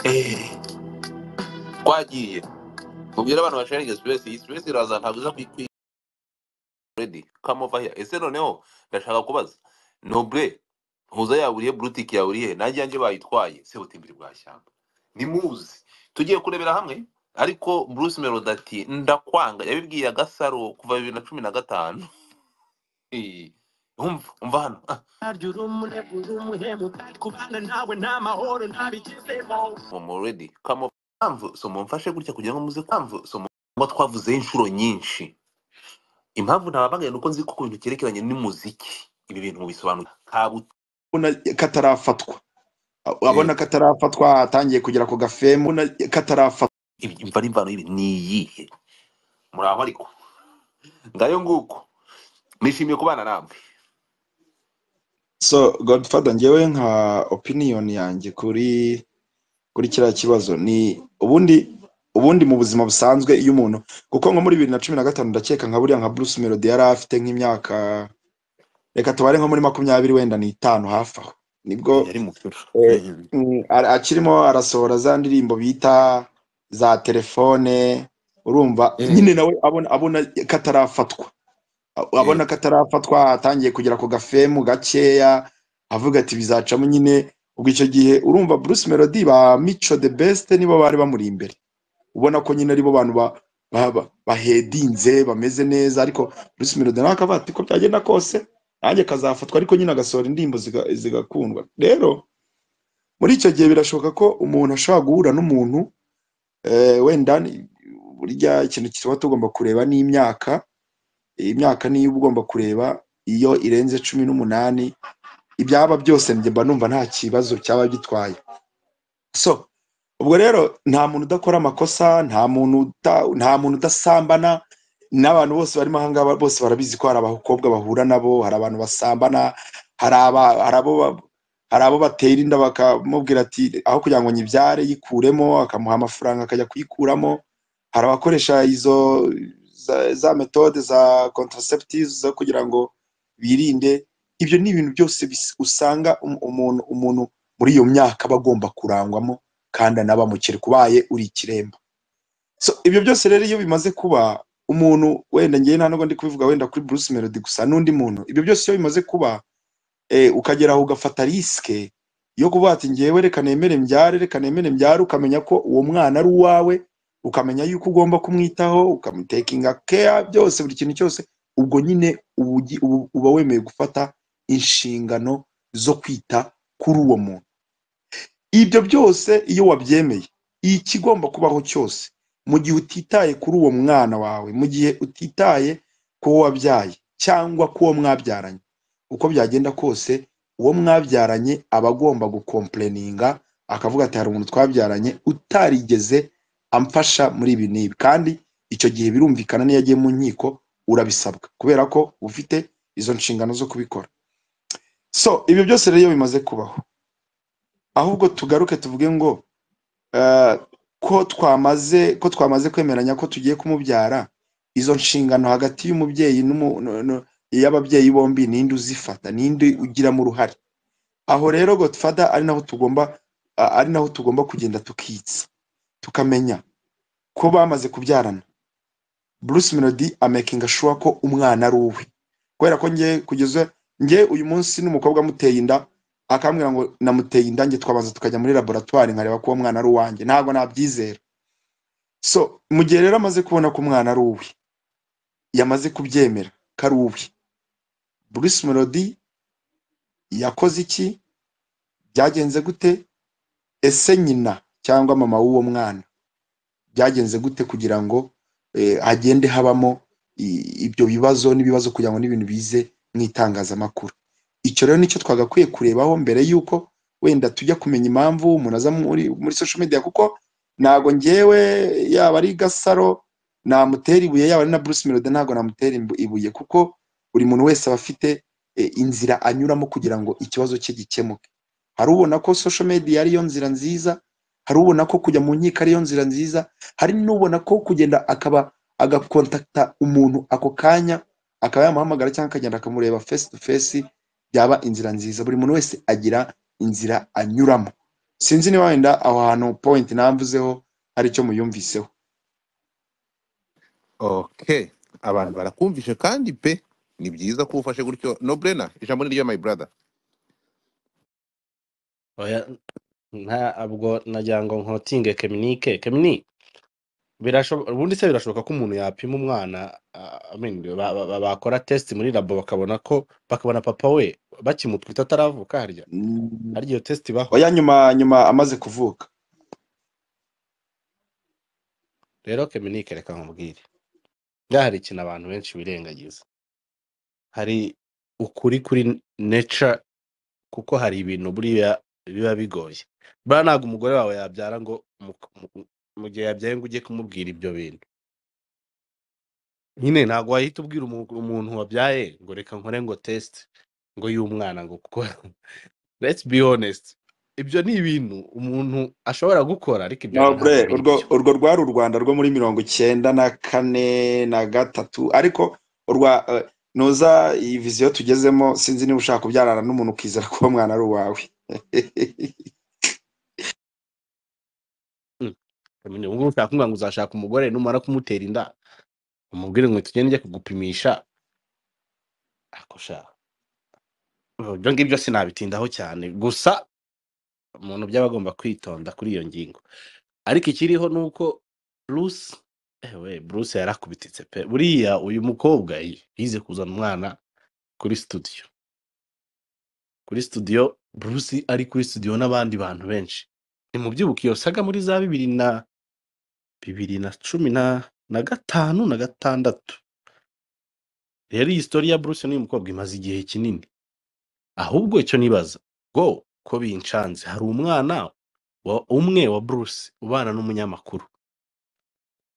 Eh, twagiye mubwire abantu basharinga space iyi space iraza ntabwo uza kuyikwiye already come over here ese noneho ndashaka kubaza noble ntuza yaburiye brutiki yaburiye nanjye yanjye bayitwaye se butembere bwa shyamba nimuzi tugiye kurebera hamwe ariko bruce melody ati ndakwanga yabibwiye agasaro kuva bibiri na cumi na gatanu Eh, umva umva hano Ah. Naryo uri umunegura, umuhemu, kandi kubana nawe ni amahoro, ntabigezemo. Mama already, come on. Impamvu, so mumfashe gutya kugira ngo muze impamvu so mu- twavuzeho inshuro nyinshi impamvu ntababagaye nuko nzi ko ku bintu cyerekeranye n'umuziki ibi bintu bisobanuye kabuta Ubona katarafatwa abona katarafatwa atangiye kugera ku gafemu ubona katarafatwa imva n'imvano y'ibi ni iyihe muraho ariko ngayo nguko nishimiye kubana namwe so godfather ngewe nka opinion yanjye kuri kuri kiriya kibazo ni ubundi ubundi mu buzima busanzwe iyo umuntu kuko nko muri bibiri na cumi na gatanu ndakeka nka buriya nka bruce melody yari afite nk'imyaka reka tubare nko muri makumyabiri wenda n'itanu hafi aho nibwo yari mukuru eh, Mhm. mm, ara- akirimo arasohora za ndirimbo bita za telefone urumva nyine Mhm. nawe abona abona katarafatwa abona Mhm. ko atarafatwa atangiye kugera ku gafemu gakeya avuga ati bizacamo nyine ubwo icyo gihe urumva bruce melody ba mico the best nibo bari bamuri imbere ubona ko nyine aribo bantu ba- ba- ba- bahedinze bameze neza ariko bruce melody nawe akavuga ati ko byagenda kose nanjye akazafatwa ariko nyine agasohora indirimbo ziga- zigakundwa rero muri icyo gihe birashoboka ko umuntu ashobora guhura n'umuntu eh, wenda ni- burya ikintu tuba tugomba kureba n'imyaka imyaka niyo uba ugomba kureba iyo irenze cumi n'umunani ibyaba byose njye mba numva nta kibazo cyaba gitwaye so ubwo rero nta muntu udakora amakosa nta muntu uta- nta muntu udasambana n'abantu bose barimo ahangaha bose barabizi ko hari abakobwa bahura nabo hari abantu basambana hari aba- hari abo ba- hari abo batera inda bakamubwira ati aho kugira ngo nyibyare yikuremo akamuha amafaranga akajya kuyikuramo hari abakoresha izo za, za metode za contraceptives zo kugira ngo birinde ibyo ni ibintu byose bis- usanga um- umuntu umuntu muri iyo myaka aba agomba kurangwamo kandi anabamukira kubaye uri ikiremba so ibyo byose rero iyo bimaze kuba umuntu wenda ngewe nta nubwo ndi kubivuga wenda kuri Bruce Melody gusa n'undi muntu ibyo byose iyo bimaze kuba eh, ukagera aho ugafata risike yo kuvuga ati ngewe reka nemere mbyare reka nemere mbyare ukamenya ko uwo mwana ari uwawe ukamenya yuko ugomba kumwitaho ukamutakinga care byose buri kintu cyose ubwo nyine uba ugi- ubu- uba wemeye gufata inshingano zo kwita kuri uwo muntu ibyo byose iyo wabyemeye ikigomba kubaho cyose mu gihe utitaye kuri uwo mwana wawe mu gihe utitaye ku wo wabyaye cyangwa ku wo mwabyaranye uko byagenda kose uwo mwabyaranye aba agomba gukompureninga akavuga ati hari umuntu twabyaranye utarigeze amfasha muri ibi n'ibi kandi icyo gihe birumvikana n'iyo agiye mu nkiko urabisabwa kubera ko ufite izo nshingano zo kubikora so ibyo byose rero iyo bimaze kubaho ahubwo tugaruke tuvuge ngo eh, ko twamaze ko twamaze kwemeranya ko tugiye kumubyara izo nshingano hagati y'umubyeyi n'umu- no- no- y'ababyeyi bombi ninde uzifata ninde ugiramo uruhare aho rero godfather ari naho tugomba a- ari naho tugomba kugenda tukitsa tukamenya ko bamaze kubyarana bruce melody amakinga sure ko umwana ari uwe kubera ko njye kugeza njye uyu munsi n'umukobwa amuteye inda akambwira ngo namuteye inda njye twabanza tukajya muri laboratwari nkareba ko uwo mwana ari uwanjye ntabwo nabyizera so mu gihe rero amaze kubona ko umwana ari uwe yamaze kubyemera ko ari uwe bruce melody yakoze iki byagenze gute ese nyina cyangwa mama w'uwo mwana byagenze gute kugira ngo eh, hagende habamo i- ibyo bibazo n'ibibazo kugira ngo n'ibintu bize mu itangazamakuru icyo rero nicyo twagakwiye kurebaho mbere y'uko wenda tujya kumenya impamvu umuntu aza muri muri social media kuko ntabwo ngewe yaba ari gasaro namutera ibuye yaba ari na bruce melody ntabwo namutera imbu- ibuye kuko buri muntu wese aba afite eh, inzira anyuramo kugira ngo ikibazo cye gikemuke hari ubona ko social media ariyo nzira nziza hari ubona ko kujya mu nkiko ariyo nzira nziza hari n'ubona ko kugenda akaba agakontakta umuntu ako kanya akaba yamuhamagara cyangwa akagenda akamureba face to face byaba inzira nziza buri muntu wese agira inzira anyuramo sinzi niba wenda aho hantu point namvuzeho hari icyo muyumviseho okay abantu barakumvishe kandi pe ni byiza ko ufashe gutyo nobrena ijambo ni ryo my brother oya ntabwo nagira ngo nkotinge keminike kemini birashoboka ubundi se birashoboka ko umuntu yapima umwana ah, I mean, ba- ba- ba- bakora test muri labo bakabona ko bakabona papa we bakimutwita ataravuka harya Mm, harya iyo test ibaho oya nyuma nyuma amaze kuvuka rero keminike reka nkubwire ngaha hari ikintu abantu benshi birengagiza hari ukuri kuri nature kuko hari ibintu buriya biba bigoye buriya ntabwo umugore wawe yabyara ngo mu mu- mu gihe yabyaye ngo ujye kumubwira ibyo bintu nyine ntabwo wahita ubwira umu- umuntu wabyaye ngo reka nkore ngo test ngo y'umwana ngo kuko let's be honest ibyo ni ibintu umuntu ashobora gukora ariko ibyo no bintu ntabwo bre biri urwo byo urwo rwari u Rwanda rwo muri mirongo icyenda na kane na gatatu ariko urwa eh, nuza iyi viziyo tugezemo sinzi niba ushaka kubyarana n'umuntu ukizera ko uwo mwana ari uwawe Mm. Nyine, ubu ngubu ushaka kumbwira ngo uzashaka umugore numara kumutera inda umubwire ngo tugende njye kugupimisha ako sha ibyo ngibyo sinabitindaho cyane gusa umuntu byaba agomba kwitonda kuri iyo ngingo ariko ikiriho ni uko bruce ewe bruce yarakubititse pe buriya uyu mukobwa yize kuzana umwana kuri studio kuri studio bruce ari kuri studio n'abandi bantu benshi nimubyibuke iyo saga muri za bibiri na bibiri na cumi na na gatanu na gatandatu rero iyi story ya bruce n'uyu mukobwa imaze igihe kinini ahubwo icyo nibaza ngo ko binshanze hari umwana wa umwe wa bruce ubana n'umunyamakuru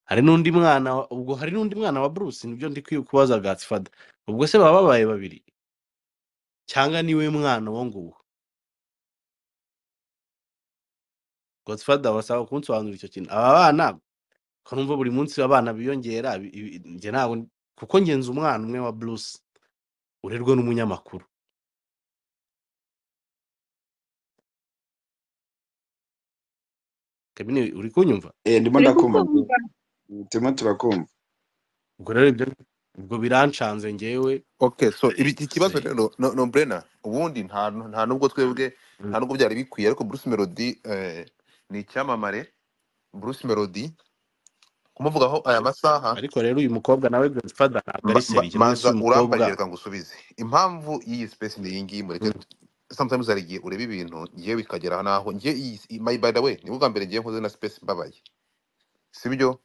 hari n'undi mwana wa- ubwo hari n'undi mwana wa bruce nibyo ndi kwi- kubaza gatsfada ubwo se baba babaye babiri cyangwa niwe mwana uwo nguwo gatsfada basaba kunsobanurira icyo kintu aba bana ko numva buri munsi abana biyongera bi- ibi- njye ntabwo kuko ngenzi umwana umwe wa bruce urerwa n'umunyamakuru kabine uri kunyumva Eh, ndimo turi ndakumva kukumva turimo turakumva ubwo rero ibyo ubwo biranshanze njyewe Okay, so ibi iki kibazo se rero no, no Brena ubundi nta nta nubwo twebwe mm, nta nubwo byari bikwiye ariko Bruce Melody eh, ni icyamamare Bruce Melody kumuvugaho aya masaha ariko rero uyu mukobwa nawe godfather ntabwo ari ma- ma- seriye none se manza uyu mukobwa urambarira reka ngusubize impamvu y'iyi space ni iyi ngiyi mureke mm, sometimes hari igihe ureba ibintu ngiye bikagera n'aho ngiye iyi iyi- my by the way ni bwa mbere ngiye nkoze na space mbabaye sibyo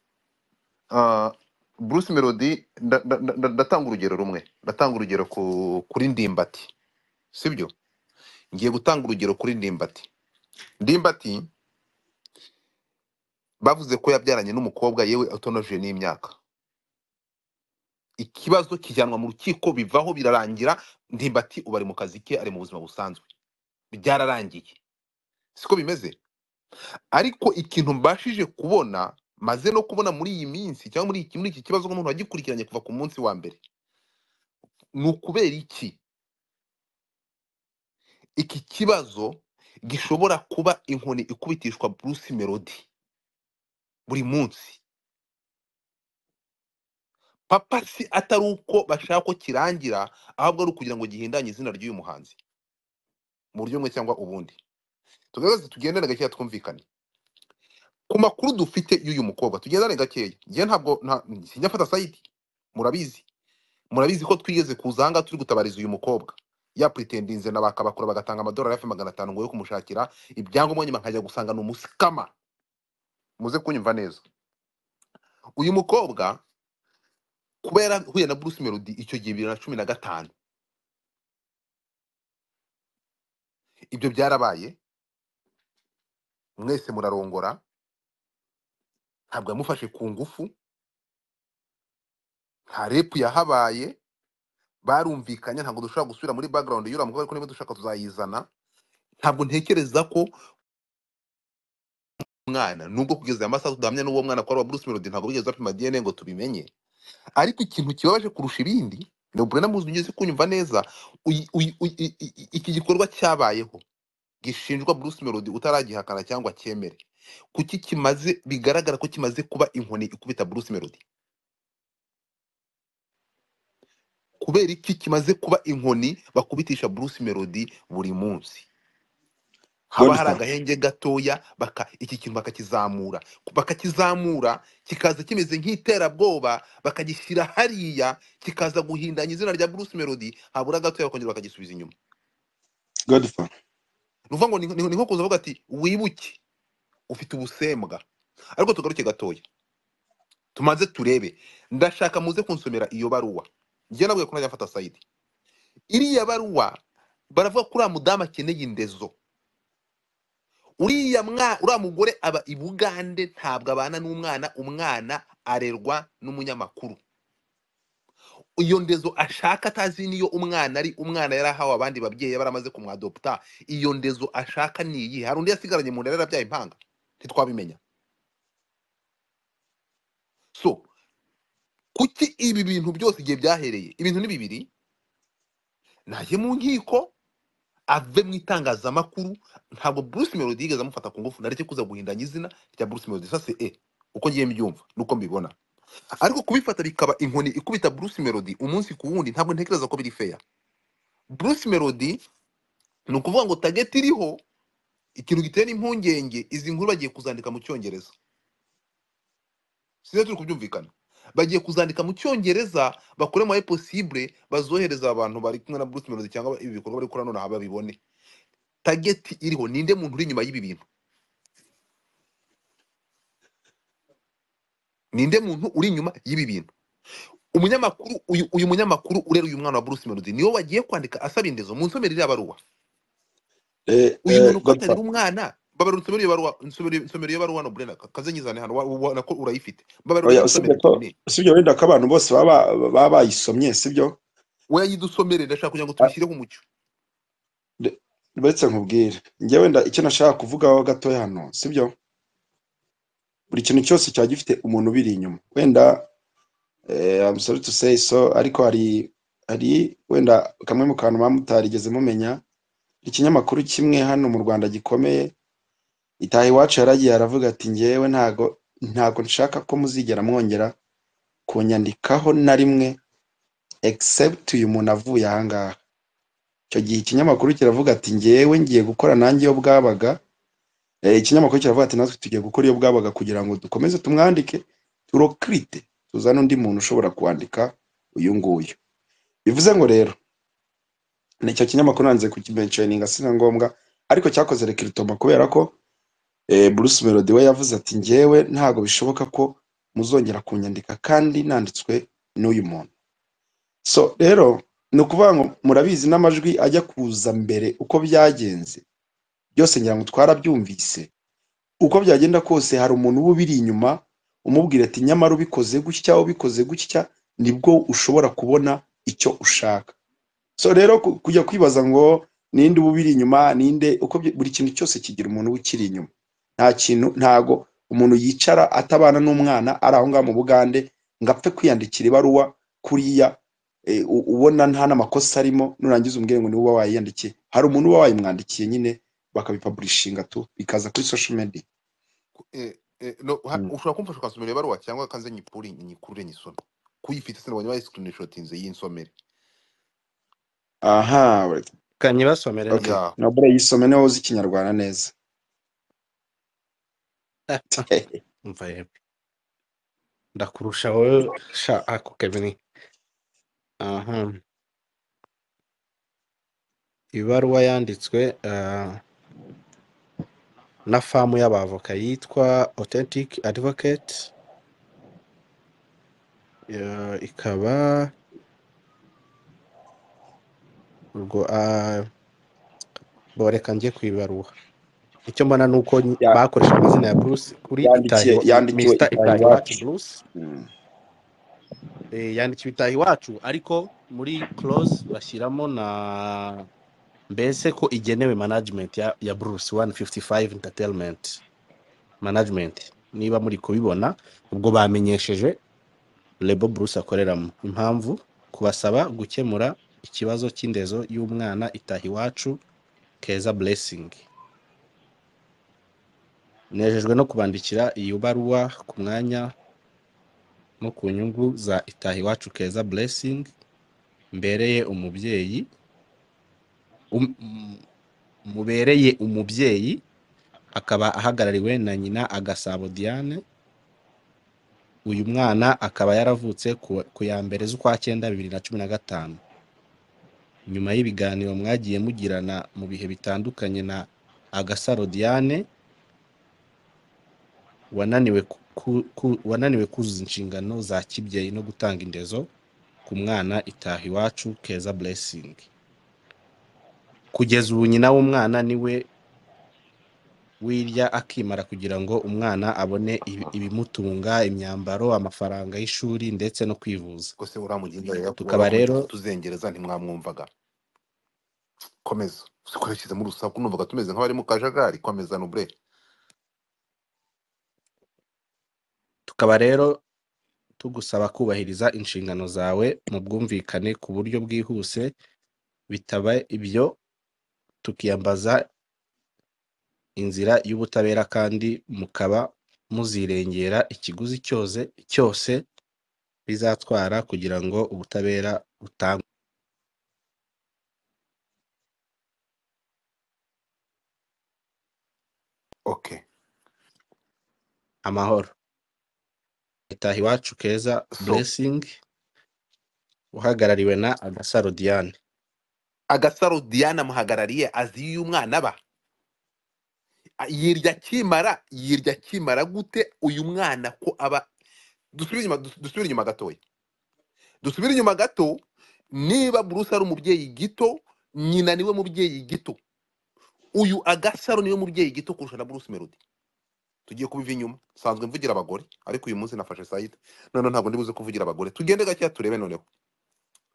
Ah, Bruce Melody nda- nda- nda- nda- ndatanga urugero rumwe ndatanga urugero ku- kuri Ndimbati sibyo ngiye gutanga urugero kuri ndimbati ndimbati bavuze ko yabyaranye n'umukobwa yewe utonoje n'imyaka ikibazo kijyanwa mu rukiko bivaho birarangira ndimbati ubu ari mu kazi ke ari mu buzima busanzwe byararangiye siko bimeze ariko ikintu mbashije kubona maze no kubona muri iyi minsi cyangwa muri iki muri iki kibazo nk'umuntu wagikurikiranye kuva ku munsi wa mbere ni ukubera iki iki kibazo gishobora kuba inkoni ikubitishwa Bruce Melody buri munsi papa si atari uko bashaka ko kirangira ahubwo ari ukugira ngo gihindanye izina ry'uyu muhanzi mu buryo bumwe cyangwa ubundi tugaragaze tugendane gakeya twumvikane ku makuru dufite y'uyu mukobwa tugendane gakeya njye ntabwo nta- sinyafata sayidi murabizi murabizi ko twigeze kuza ahangaha turi gutabariza uyu mukobwa yapretendinze na bakabakura bagatanga amadolari hafi magana atanu ngo yo kumushakira ibyangombwa nyuma nkajya gusanga ni umusikama muze kunyumva neza uyu mukobwa kuba yarahuye na Bruce Melody icyo gihe bibiri na cumi na gatanu ibyo byarabaye mwese murarongora ntabwo yamufashe ku ngufu nta repu yahabaye barumvikanye ntabwo dushobora gusubira muri background y'uriya mukobwa ariko niba dushaka tuzayizana ntabwo ntekereza ko umwana nubwo kugeza aya masaha tudahamya n'uwo mwana ko ari uwa Bruce Melody ntabwo bigeze bapima DNA ngo tubimenye ariko ikintu kibabaje kurusha ibindi ni uburyo namuzi ugeze kunyumva neza uyi- uyi- uyi- i- i- iki gikorwa cyabayeho gishinjwa Bruce Melody utaragihakana cyangwa cyemere kuki kimaze bigaragara ko kimaze kuba inkoni ikubita Bruce Melody kubera iki kimaze kuba inkoni bakubitisha Bruce Melody buri munsi haba hari Goldstar agahenge gatoya baka iki kintu bakakizamura bakakizamura kikaza kimeze nk'iterabwoba bakagishyira hariya kikaza guhindanya izina rya Bruce Melody habura gatoya bakongera bakagisubiza inyuma Godfather ni ukuvuga ngo ni ni- ni nko kuza uvuga ati wibuke ufite ubusembwa ariko tugaruke gatoya tumaze turebe ndashaka muze kunsomera iyo baruwa njye nabwiye ko najya mfata sayidi iriya baruwa baravuga ko uriya mudamu akeneye indezo uriya mwa uriya mugore aba i bugande ntabwo abana n'umwana umwana arerwa n'umunyamakuru iyo ndezo ashaka atazi niyo umwana ari umwana yari ahawe abandi babyeyi baramaze kumwadopta iyo ndezo ashaka ni iyi hari undi yasigaranye mu nda yari yarabyaye impanga ntitwabimenya so kuki ibi bintu byose igihe byahereye ibintu ni bibiri najye mu nkiko ave mu itangazamakuru ntabwo Bruce Melody yigeze amufata ku ngufu nareke kuza guhindanya izina rya Bruce Melody sase e uko ngiye mbyumva nuko mbibona ariko kubifata bikaba inkoni ikubita Bruce Melody umunsi ku wundi ntabwo ntekereza ko biri fair Bruce Melody ni ukuvuga ngo target iriho ikintu gitera impungenge izi nkuru bagiye kuzandika mu cyongereza sizo turi kubyumvikana bagiye kuzandika mu cyongereza bakore mu possible bazohereza abantu bari kumwe na Bruce Melody cyangwa ibi bikorwa bari gukora nonaha babibone target iriho ninde muntu uri inyuma y'ibi bintu ninde muntu uri inyuma y'ibi bintu umunyamakuru uyu, uyu munyamakuru urera uyu mwana wa Bruce Melody niwe wagiye kwandika asaba indezo mu nsomero iriya baruwa eh, uyu eh, muntu ko atarera Godfather umwana babarura insomero iyo baruwa insomero insomero iyo baruwa no burena kazenyizane hano wa- wa- nako urayifite babarura oya iyo usibye nsomere ko tuyinene usibye wenda ko abantu bose baba baba bayisomye sibyo wowe yidusomere ndashaka kugira ngo Ah, tubishyireho umucyo de- baretse nkubwire njye wenda icyo nashaka kuvugaho gatoya hano sibyo buri kintu cyose cyaba gifite umuntu ubiri inyuma wenda eh, I'm sorry to say so ariko hari hari wenda kamwe mu kantu muba mutarigeze mumenya ikinyamakuru kimwe hano mu Rwanda gikomeye itaha iwacu yaragiye aravuga ati ngewe ntago ntago nshaka ko muzigera mwongera kunyandikaho na rimwe except uyu muntu avuye ahangaha icyo gihe ikinyamakuru kiravuga ati ngewe ngiye gukora nanjye iyo bwabaga Eh, ikinyamakuru kiravuga ati natwe tugiye gukora iyo bwabaga kugira ngo dukomeze tumwandike turokirite tuzane undi muntu ushobora kuwandika uyu nguyu bivuze ngo rero nicyo kinyamakuru nanze kukimentioninga sina ngombwa ariko cyakoze rekiritoma kubera ko eh, Bruce Melody we yavuze ati njyewe ntago bishoboka ko muzongera kunyandika kandi nanditswe n'uyu muntu so rero ni ukuvuga ngo murabizi n'amajwi ajya kuza mbere uko byagenze byose ngira ngo twarabyumvise uko byagenda kose hari umuntu uba ubiri inyuma umubwira ati nyamara ubikoze gutya ubikoze gutya nibwo ushobora kubona icyo ushaka so rero ku- kujya kwibaza ngo ninde uba ubiri inyuma ninde uko byi- buri kintu cyose kigira umuntu uba ukiri inyuma nta kintu ntago umuntu yicara atabana n'umwana ari aho ngaho mu bugande ngo apfe kwiyandikira ibaruwa kuriya eh, u- ubona nta n'amakosa arimo nurangiza umbwire ngo niwe uba wayiyandikiye hari umuntu uba wayimwandikiye nyine bakabipaburishinga tu bikaza kuri social media Eh, eh, no, ha- Mm. ushobora kumfasha ukansomera iyo baruwa cyangwa kanze nyipure nyikurure nyisome kuyifite sinabonye bayisikinishotinze y'insomere aha wait, kanye basomere okay neza ya nabura yisome niwe uzi ikinyarwanda neza umva yewe ndakurusha wowe sha ako kevin aha ibaruwa yanditswe ah, na famu y'abavoka yitwa authentic advocate eh, ikaba ubwo ah, bo reka njye ku ibaruwa icyo mbona ni uko Ya- bakoresha amazina ya bruce kuri yandikiye itahiwa yandikiwe mr itaha itahiwacu iwacu bruce Mm. eh, yandikiwe itahiwacu ariko muri close bashyiramo na mbese ko igenewe management ya, ya bruce 155 entertainment management niba muri kubibona ubwo bamenyesheje lebo bruce akoreramo impamvu kubasaba gukemura ikibazo cy'indezo y'umwana itaha iwacu keza blessing nejejwe no kubandikira iyo baruwa ku mwanya no ku nyungu za itaha iwacu keza blessing mbereye umubyeyi um- m- mubereye umubyeyi akaba ahagarariwe na nyina agasabo diane uyu mwana akaba yaravutse ku ku ya mbere z'ukwa cyenda bibiri na cumi na gatanu nyuma y'ibiganiro mwagiye mugirana mu bihe bitandukanye na agasaro diane wananiwe ku- ku- ku- wananiwe kuzuza inshingano za kibyeyi no gutanga indezo ku mwana itaha iwacu keza blessing kugeza ubu nyina w'umwana niwe wirya akimara kugira ngo umwana abone ibi- ibimutunga imyambaro amafaranga y'ishuri ndetse no kwivuza kose uriya mugenzi wawe tukaba yakubwira rero tuzengereza ntimwamwumvaga komeza uzikurikizemo urusaku numvaga tumeze nk'abari mu kajagari komeza nubure tukaba rero tugusaba kubahiriza inshingano zawe mu bwumvikane ku buryo bwihuse bitaba ibyo tukiyambaza inzira y'ubutabera kandi mukaba muzirengera ikiguzi cyose cyose bizatwara kugira ngo ubutabera butangwe ok amahoro itaha iwacu keza so blessing uhagarariwe na agasaro diane agasaro diana amuhagarariye azi iyo umwana aba A- yirya akimara yirya akimara gute uyu mwana ko aba dusubire inyuma dus- dusubire inyuma gatoya dusubire inyuma gato niba buruse ari umubyeyi gito nyina niwe mubyeyi gito uyu agasaro niwe mubyeyi gito kurusha na buruse melody tugiye kubiva inyuma nsanzwe mvugira abagore ariko uyu munsi nafashe sayita noneho ntabwo ndibuze kuvugira abagore tugende gakeya turebe noneho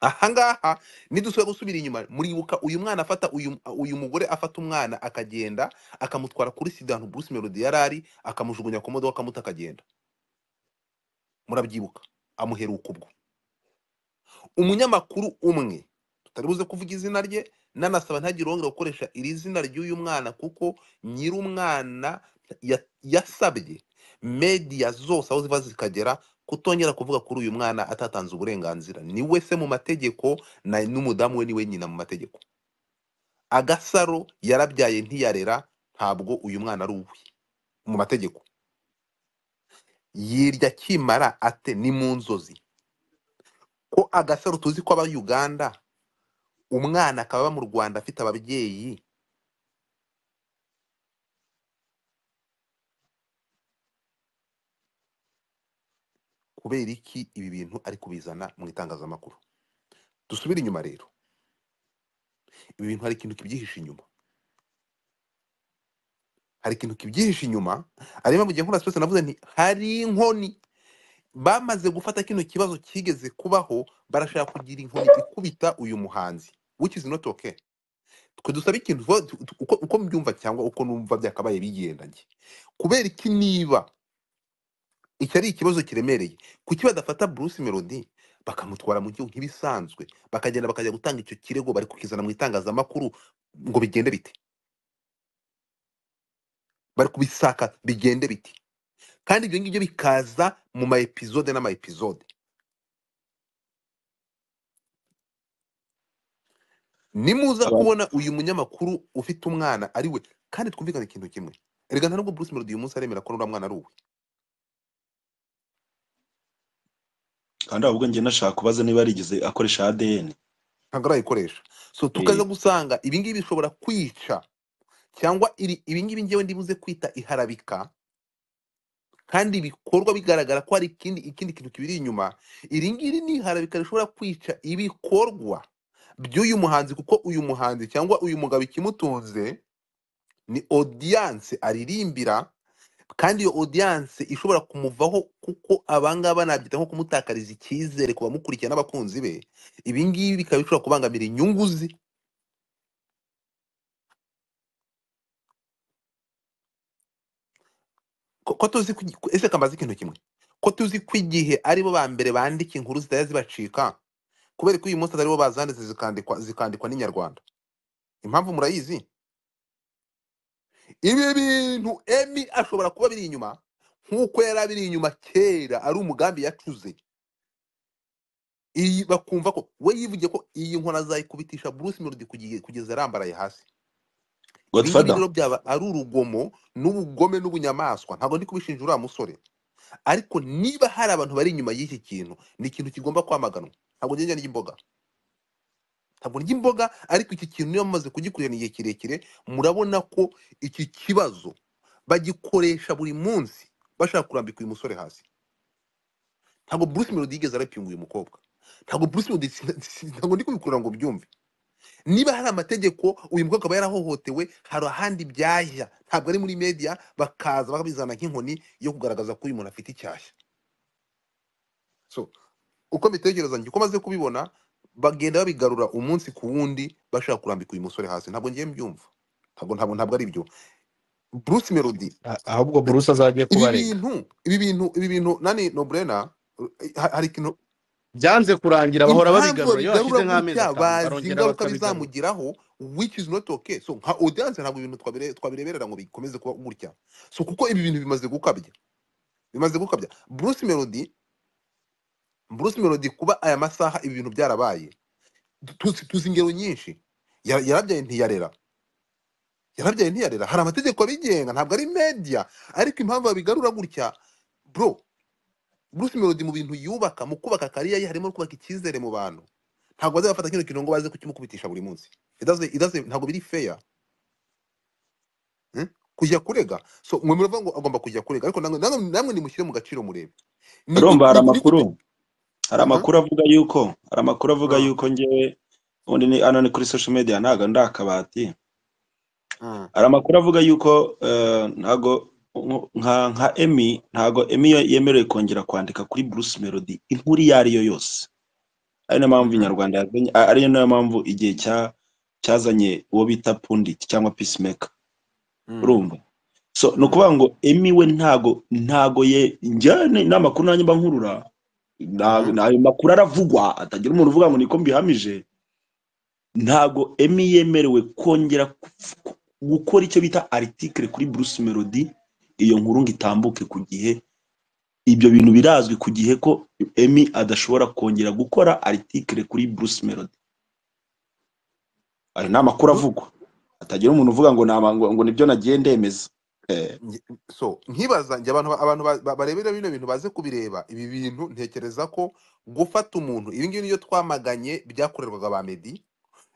ahangaha nidusubira gusubira inyuma muribuka uyu mwana afata uyu uyu mugore afata umwana akagenda akamutwara kuri sida ahantu Bruce Melody yari ari akamujugunya ku modoka akamuta akagenda murabyibuka amuheruka ubwo umunyamakuru umwe tutari buze kuvuga izina rye nanasaba ntagire wongera gukoresha iri zina ry'uyu mwana kuko nyir'umwana ya- yasabye media zose aho ziva zikagera kutongera kuvuga kuri uyu mwana atatanze uburenganzira ni we se mu mategeko na- n'umudamu we niwe nyina mu mategeko agasaro yarabyaye ntiyarera ntabwo uyu mwana ari uwe mu mategeko yirya akimara ate ni mu nzozi ko agasaro tuzi ko aba uganda umwana akaba aba mu rwanda afite ababyeyi kubera iki ibi bintu ari kubizana mu itangazamakuru dusubire inyuma rero ibi bintu hari ikintu kibyihishe inyuma hari ikintu kibyihishe inyuma ariyo mpamvu igihe nkora sipesi navuze nti hari inkoni bamaze gufata kino kibazo kigeze kubaho barashaka kugira inkoni ikubita uyu muhanzi which is not okay twe dusaba ikintu vuba tu- tu- uko, uko mbyumva cyangwa uko numva byakabaye bigendanye kubera iki niba iki ari ikibazo kiremereye kuki badafata Bruce Melody bakamutwara mu gihugu nk'ibisanzwe bakagenda bakajya gutanga icyo kirego bari kukizana mu itangazamakuru ngo bigende bite bari kubisaka bigende bite kandi ibyo ngibyo bikaza mu ma episode n'ama episode nimuza Aba- kubona uyu munyamakuru ufite umwana ari we kandi twumvikane ikintu kimwe erega nta nubwo Bruce Melody uyu munsi aremera ko uriya mwana ari uwe kandi ahubwo njye nashaka kubaza niba yarigeze akoresha ADN ntabwo arayikoresha so tukaza Eh, gusanga ibi ngibi bishobora kwica cyangwa iri- ibi ngibi ngewe ndibuze kwita iharabika kandi bikorwa bigaragara ko hari ikindi ikindi kintu kibiri inyuma iri ngiri ni iharabika rishobora kwica ibikorwa by'uyu muhanzi kuko uyu muhanzi cyangwa uyu mugabo ikimutunze ni audience aririmbira kandi iyo audience ishobora kumuvaho kuko abangaba nabyita nko kumutakariza icyizere ku bamukurikiye n'abakunzi be ibi ngibi bikaba bishobora kubangamira inyungu ze ko ko tuzi ko igi- ko- ese kamaze ikintu kimwe ko tuzi ko igihe aribo ba mbere bandika inkuru zitajya zibacika kubera ko uyu munsi ataribo bazanditse zikandikwa zikandikwa n'inyarwanda impamvu murayizi ibi bintu ashobora kuba biri inyuma nk'uko yari abiri inyuma kera ari umugambi yacuze iyi bakumva ko we yivugiye ko iyi nkora azayikubitisha Bruce Melody kugiye- kugeza arambaraye hasi ibi ngibi godfather rero byaba ari urugomo n'ubugome n'ubunyamaswa ntabwo ndi kubishinja uriya musore ariko niba hari abantu bari inyuma y'iki kintu ni ikintu kigomba kwamaganwa ntabwo ngenge ry'imboga ntabwo ndya imboga ariko iki kintu niyo mumaze kugikurira igihe kirekire murabona ko iki kibazo bagikoresha buri munsi bashaka kurambika uyu musore hasi ntabwo Bruce Melody yigeze arapinga uyu mukobwa ntabwo Bruce Melody ntabwo ndi kubikurura ngo byumve niba hari amategeko uyu mukobwa aba yarahohotewe hari ahandi byajya ntabwo ari muri media bakaza bakabizana nk'inkoni yo kugaragaza ko uyu muntu afite icyashya so uko mbitekereza njye uko maze kubibona bagenda babigarura umunsi ku wundi bashaka kurambika uyu musore hasi ntabwo ngiye mbyumva ntabwo ntabwo ntabwo ari byo Bruce Melody A- ahubwo buruse azagiye ibi kubarega bintu ibi bintu ibi bintu nani nobrena ha- hari ikintu byanze kurangira bahora impamvu babigarura iyo hashize babigarura nk'amezi gutya atanu bazi barongera ingaruka bakabigarura bizamugiraho which is not okay so nka audience ntabwo ibintu twabire- twabireberera ngo bikomeze kuba gutya so kuko ibi bintu bimaze gukabya bimaze gukabya Bruce Melody Bruce Melody kuba aya masaha ibi bintu byarabaye tuzi tuzi ingero nyinshi Ya- yarabyaye ntiyarera yarabyaye ntiyarera hari amategeko abigenga ntabwo ari media ariko impamvu babigarura gutya bro Bruce Melody mu bintu yubaka mu kubaka kariya ye harimo no kubaka icyizere mu bantu ntabwo bazabafata kino kintu ngo baze kukimukubitisha buri munsi It doesn't- it doesn't- ntabwo biri fair hmm? kujya kurega so mwe muravuga ngo agomba kujya kurega ariko namwe namwe namwe nimushyire mu gaciro murebe ni romba hari gute amakuru hari amakuru avuga yuko hari amakuru avuga yuko ngewe ubundi ni hano ni kuri social media ntago ndi akabati hari amakuru avuga yuko eh, ntago nko- nka nka emi ntago emi yo- yemerewe kongera kwandika kuri bruce melody inkuru iyo ari yo yose ari nayo mpamvu inyarwanda yazanye a- ari nayo mpamvu igihe cya cyazanye uwo bita pundit cyangwa peacemaker urumva so ni ukuvuga ngo emi we ntago ntago ye njyane n'amakuru nanjye mba nkurura na- na- ayo makuru aravugwa atagira umuntu uvuga ngo niko mbihamije ntago emi yemerewe kongera ku- ku- gukora icyo bita article kuri bruce melody iyo nkuru ngo itambuke ku gihe ibyo bintu birazwi ku gihe ko emi adashobora kongera gukora article kuri bruce melody ayo ni amakuru avugwa atagira umuntu uvuga ngo ni ama- ngo ngo nibyo nagiye ndemeza Eh, so nkibaza njye abantu abantu ba- ba- barebera bino bintu baze kubireba ibi bintu ntekereza ko gufata umuntu ibi ngibi nibyo twamaganye byakorerwaga ba Meddy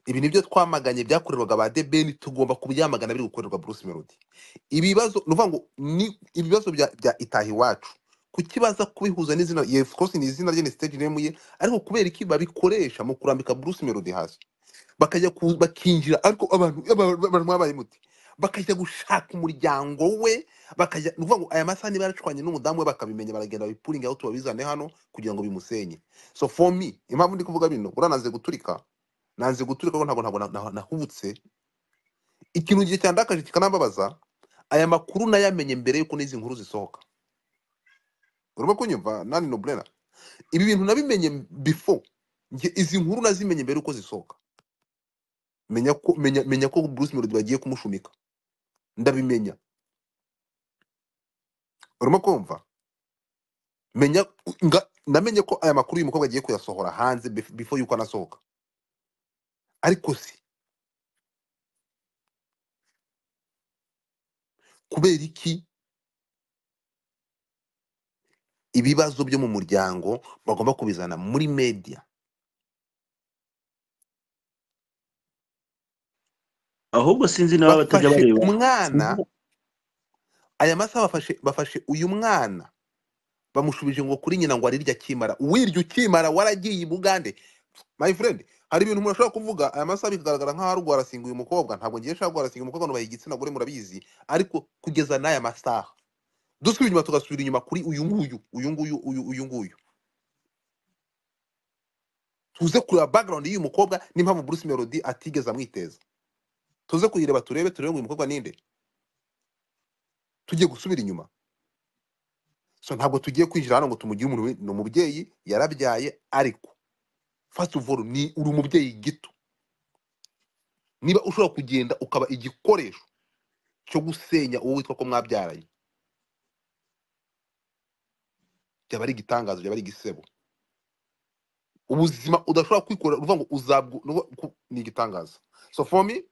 ibi nibyo twamaganye byakorerwaga ba debeni tugomba kubyamagana biri gukorerwa Bruce Melody ibibazo ni ukuvuga ngo ni ibibazo bya bya itaha iwacu kukibaza kubihuza n'izina ye of course ni izina rye ni stage name ye ariko kubera iki babikoresha mu kurambika Bruce Melody hasi bakajya ku- bakinjira ariko abantu aba- aba- abantu mwabaye muti bakajya gushaka umuryango we bakajya ni ukuvuga ngo aya masaha niba yaracwanye n'umudamu we bakabimenya baragenda babipuringa aho tubabizane hano kugira ngo bimusenye so for me impamvu ndi kuvuga bino uranaze guturika nanze guturika ko ntabwo ntabwo na- na- nahubutse ikintu gihe cyandakaje kikanambabaza aya makuru nayamenye mbere y'uko n'izi nkuru zisohoka urimo kunyumva nani nobrena ibi bintu nabimenye before Njye izi nkuru nazimenye mbere y'uko zisohoka menya ko menya, menya ko Bruce Melody bagiye kumushumika ndabimenya urimo kumva menya nga, namenye ko aya makuru uyu mukobwa agiye kuyasohora hanze bef- before y'uko anasohoka ariko si kubera iki ibibazo byo mu muryango bagomba kubizana muri media ahubwo sinzi naba batajya bafashe bareba umwana sinzi na- aya masaha bafashe bafashe uyu mwana bamushubije ngo kuri nyina ngo arirya akimara wirya ukimara waragiye i bugande my friend hari ibintu umuntu ashobora kuvuga aya masaha bikagaragara nk'aho ari rwarasinga uyu mukobwa ntabwo ngiye nshaka rwarasinga uyu mukobwa nubaha igitsina gore murabizi ariko kugeza n'aya masaha dusubira inyuma tugasubira inyuma kuri uyu nguyu uyu nguyu uyu uyu nguyu tuze kureba background y'uyu mukobwa n'impamvu Bruce Melody atigeze amwiteza tuze kuyireba turebe turebe ngo uyu mukobwa ninde tugiye gusubira inyuma so ntabwo tugiye kwinjira hano ngo tumugire umuntu wi- ni umubyeyi yarabyaye ariko first of all ni uri umubyeyi gito niba ushobora kugenda ukaba igikoresho cyo gusenya uwo witwa ko mwabyaranye byaba ari igitangazo byaba ari igisebo ubuzima udashobora kwikorera uvuga ngo uzabwo ni igitangaza so for me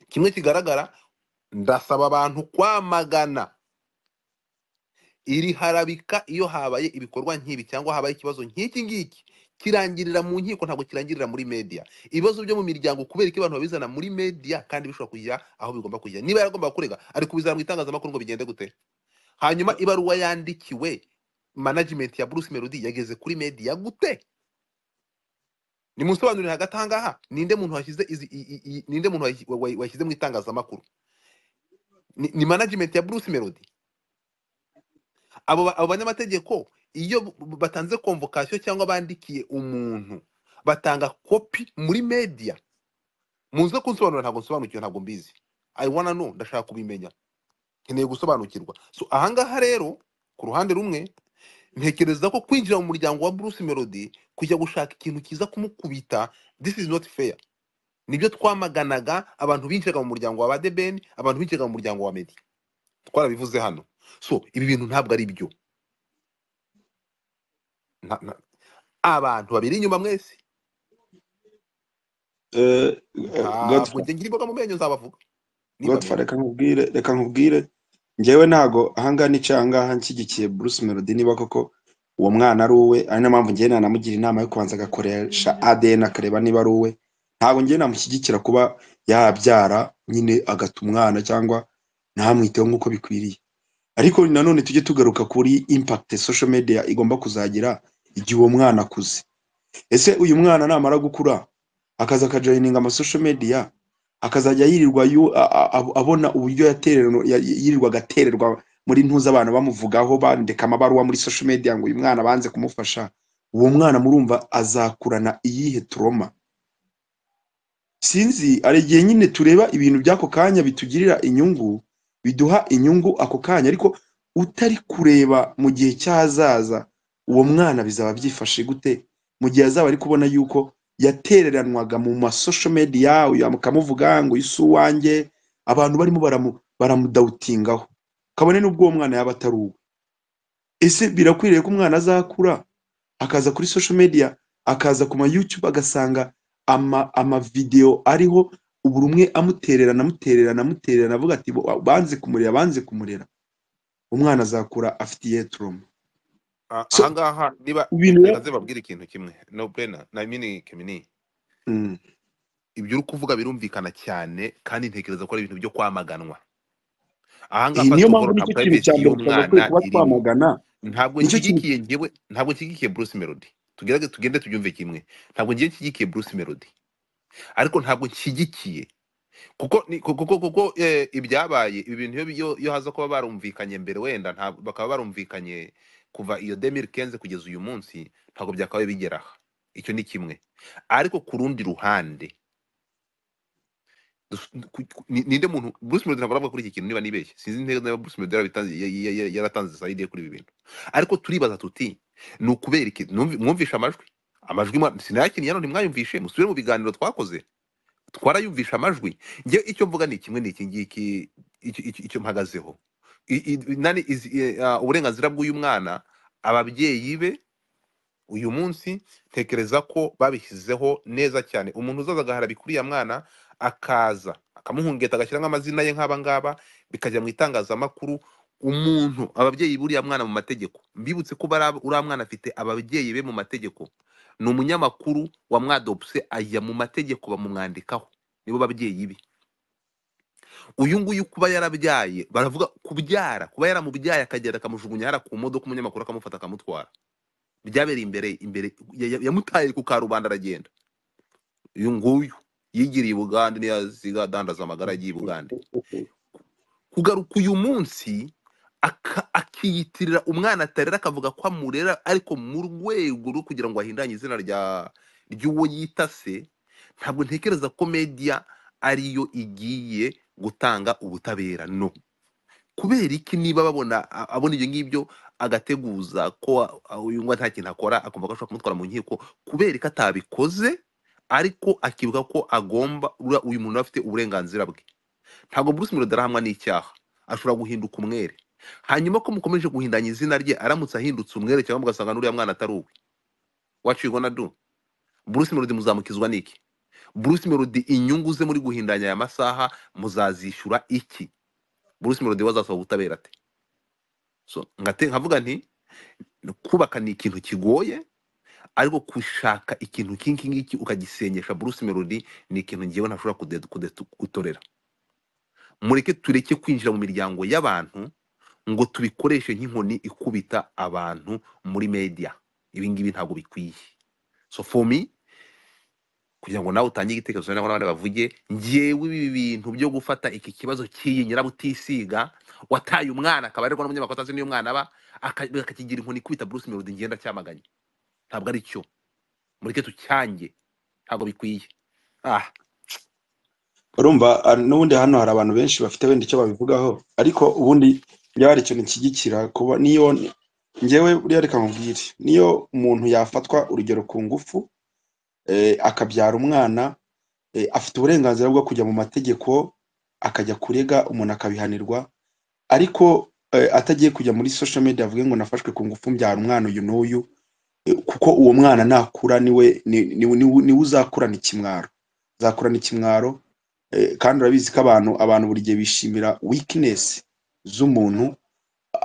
kimwe kigaragara ndasaba abantu kwamagana iri harabika iyo habaye ibikorwa nk'ibi cyangwa habaye ikibazo nk'iki ngiki kirangirira mu nkiko ntabwo kirangirira muri media ibibazo byo mu miryango kubera ko abantu babizana muri media kandi bishobora kujya aho bigomba kujya niba yaragomba kurega ari kubizana mu itangazamakuru ngo bigende gute hanyuma ibaruwa yandikiwe management ya Bruce Melody yageze kuri media gute nimusobanurire hagati aha ngaha ninde muntu washyize izi- i- i- i- ninde muntu wayi- wayi- washyize mu itangazamakuru ni, ni management ya Bruce Melody abo ba- abo banyamategeko iyo b- b- batanze convocation cyangwa bandikiye umuntu batanga kopi muri media muze kunsobanurira ntabwo nsobanukiwe ntabwo mbizi i wanna know ndashaka kubimenya nkeneye gusobanukirwa so ahangaha rero ku ruhande rumwe ntekereza ko kwinjira mu muryango wa Bruce Melody kujya gushaka ikintu kiza kumukubita this is not fair nibyo twamaganaga abantu binjiraga mu muryango wa badebeni abantu binjiraga mu muryango wa medi twarabivuze hano so ibi bintu ntabwo ari byo Nta- nta- abantu babiri inyuma mwese Eh, eh, ntabwo Godfrey njye ngira imboga mu menyo nzabavuga Godfrey, nibabera reka nkubwire reka nkubwire njyewe ntago ahangaha n'icyo ahangaha nshyigikiye Bruce Melody niba koko uwo mwana ari uwe ari na mpamvu njyewe nanamugira inama yo kubanza agakoresha ADN akareba niba ari uwe ntabwo njyewe namushyigikira kuba yabyara nyine agata umwana cyangwa ntamwiteho nk'uko bikwiriye ariko nanone tujye tugaruka kuri impact social media igomba kuzagira igihe uwo mwana akuze ese uyu mwana namara gukura akaza akajoyininga amasosho media akazajya yirirwa yu- a- a- a- abona uburyo yatererwa- ya- yirirwa agatererwa muri ntuza abantu bamuvugaho bandika amabaruwa muri social media ngo uyu mwana banze kumufasha uwo mwana murumva azakurana iyihe turoma sinzi hari igihe nyine tureba ibintu by'ako kanya bitugirira inyungu biduha inyungu ako kanya ariko utari kureba mu gihe cy'ahazaza uwo mwana bizaba byifashe gute mu gihe azaba ari kubona yuko yatereranwaga mu masosho media uyu akamuvuga ngo uyu si uwanjye abantu barimo baramu- baramudawutingaho kabone n'ubwo uwo mwana yaba atari uwe ese birakwiriye ko umwana azakura akaza kuri social media akaza ku ma YouTube agasanga ama amavidewo ariho uburi umwe amutererana amutererana amutererana avuga ati "Bo- banze kumurera banze kumurera umwana azakura afite iyihe trauma so ahangaha niba ibintu reka rero nze babwire ikintu kimwe no brena na mini kemini Mm, ibyo uri kuvuga birumvikana cyane kandi ntekereza ko ari ibintu byo kwamaganwa iyi ahangaha niyo first of mpamvu all nta nicyo kintu privacy y'umwana cya mbere twagakwiye kuba irimo twamagana ntabwo nicyo kintu nshyigikiye njyewe ntabwo nshyigikiye Bruce Melody tugerage tugende tubyumve kimwe ntabwo ngiye nshyigikiye Bruce Melody ariko ntabwo nshyigikiye kuko ni- ku- kuko kuko eh, ibyabaye ibi bintu iyo iyo- iyo haza kuba barumvikanye mbere wenda nta- bakaba barumvikanye kuva iyo 2015 kugeza uyu munsi ntabwo byakabaye bigera aha icyo ni kimwe ariko ku rundi ruhande dus- ku- ku- ni- ninde muntu Bruce Melody ntabwo aravuga kuri iki kintu niba nibeshye sinzi neza niba Bruce Melody yarabitanze- ya- ya- ya- yaratanze side ye kuri ibi bintu ariko turibaza tuti ni ukubera iki Numvi- mwumvishe amajwi amajwi mwa- sinayakiniye hano ntimwayumvishe musubire mu biganiro twakoze twarayumvisha amajwi njye icyo mvuga ni kimwe n'iki ngiki icyo icyo- icyo mpagazeho I- i- nani izi- eh, ah, uburenganzira bw'uyu mwana ababyeyi be uyu munsi tekereza ko babishyizeho neza cyane umuntu uzaza agaharabika uriya mwana akaza akamuhungeta agashyiramo amazina ye nk'aba ngaba bikajya mu itangazamakuru umuntu ababyeyi buriya mwana mu mategeko mbibutse ko bari ab- uriya mwana afite ababyeyi be mu mategeko ni umunyamakuru wa mwadopse ajya mu mategeko bamumwandikaho nibo babyeyi be uyu nguyu kuba yarabyaye baravuga kubyara kuba yaramubyaye akagenda akamujugunya hariya ku modoka umunyamakuru akamufata akamutwara byabereye imbere imbere ya- ya- yamutaye ku karubanda aragenda uyu nguyu yigiriye i bugande niyo yaziga adandaza amagara agiye i bugande kugaruka uyu munsi aka- akiyitirira umwana atarera akavuga ko amurera ariko mu rwego rwo kugira ngo ahindanye izina rya ry'uwo yita se ntabwo ntekereza ko media ariyo igiye gutanga ubutabera no kubera iki niba babona a- abona ibyo ngibyo agateguza ko a- a- uyu nguyu nta kintu akora akumva ko ashobora kumutwara mu nkiko kubera ko atabikoze ariko akibuka ko agomba uriya- uyu muntu aba afite uburenganzira bwe ntabwo Bruce Melody arahamwa n'icyaha ashobora guhinduka umwere hanyuma ko mukomeje guhindanya izina rye aramutse ahindutse umwere cyangwa mugasanga n'uriya mwana atari uwe wacigwa na do bruce melody muzamukizwa n'iki bruce melody inyungu ze muri guhindanya aya masaha muzazishyura iki bruce melody we azasaba ubutabera ate so ngate nkavuga nti kubaka ni ikintu kigoye ariko gushaka ikintu nk'iki ngiki ukagisenyesha bruce melody ni ikintu ngewe ntashobora kude- kude- gutorera mureke tureke kwinjira mu miryango y'abantu ngo tubikoreshe nk'inkoni ikubita abantu muri media ibi ngibi ntabwo bikwiye so for me kugira ngo nawe utange igitekerezo cyangwa n'abandi bavuge ngewe ibi bintu byo gufata iki kibazo cy'iyi nyirabutisiga wataye umwana akaba arirwa n'umunyamakosa azi n'iyo umwana aba aka- bakakigira inkoni ikubita bruce melody ngenda cyamaganye ntabwo ari cyo mureke tucyange ntabwo bikwiye ah urumva ah, n'ubundi hano hari abantu benshi bafite wenda icyo babivugaho ariko ubundi byaba hari ikintu nshyigikira kuba niyo ngewe buriya reka nkubwire niyo umuntu yafatwa urugero ku ngufu eh, akabyara umwana eh, afite uburenganzira bwo kujya mu mategeko akajya kurega umuntu akabihanirwa ariko eh, atagiye kujya muri social media avuge ngo nafashwe ku ngufu mbyara umwana uyu n'uyu eh, kuko uwo mwana nakura niwe ni- ni- niwe niwe uzakurana ikimwaro uzakurana ikimwaro eh, kandi urabizi ko abantu abantu buri gihe bishimira weakness z'umuntu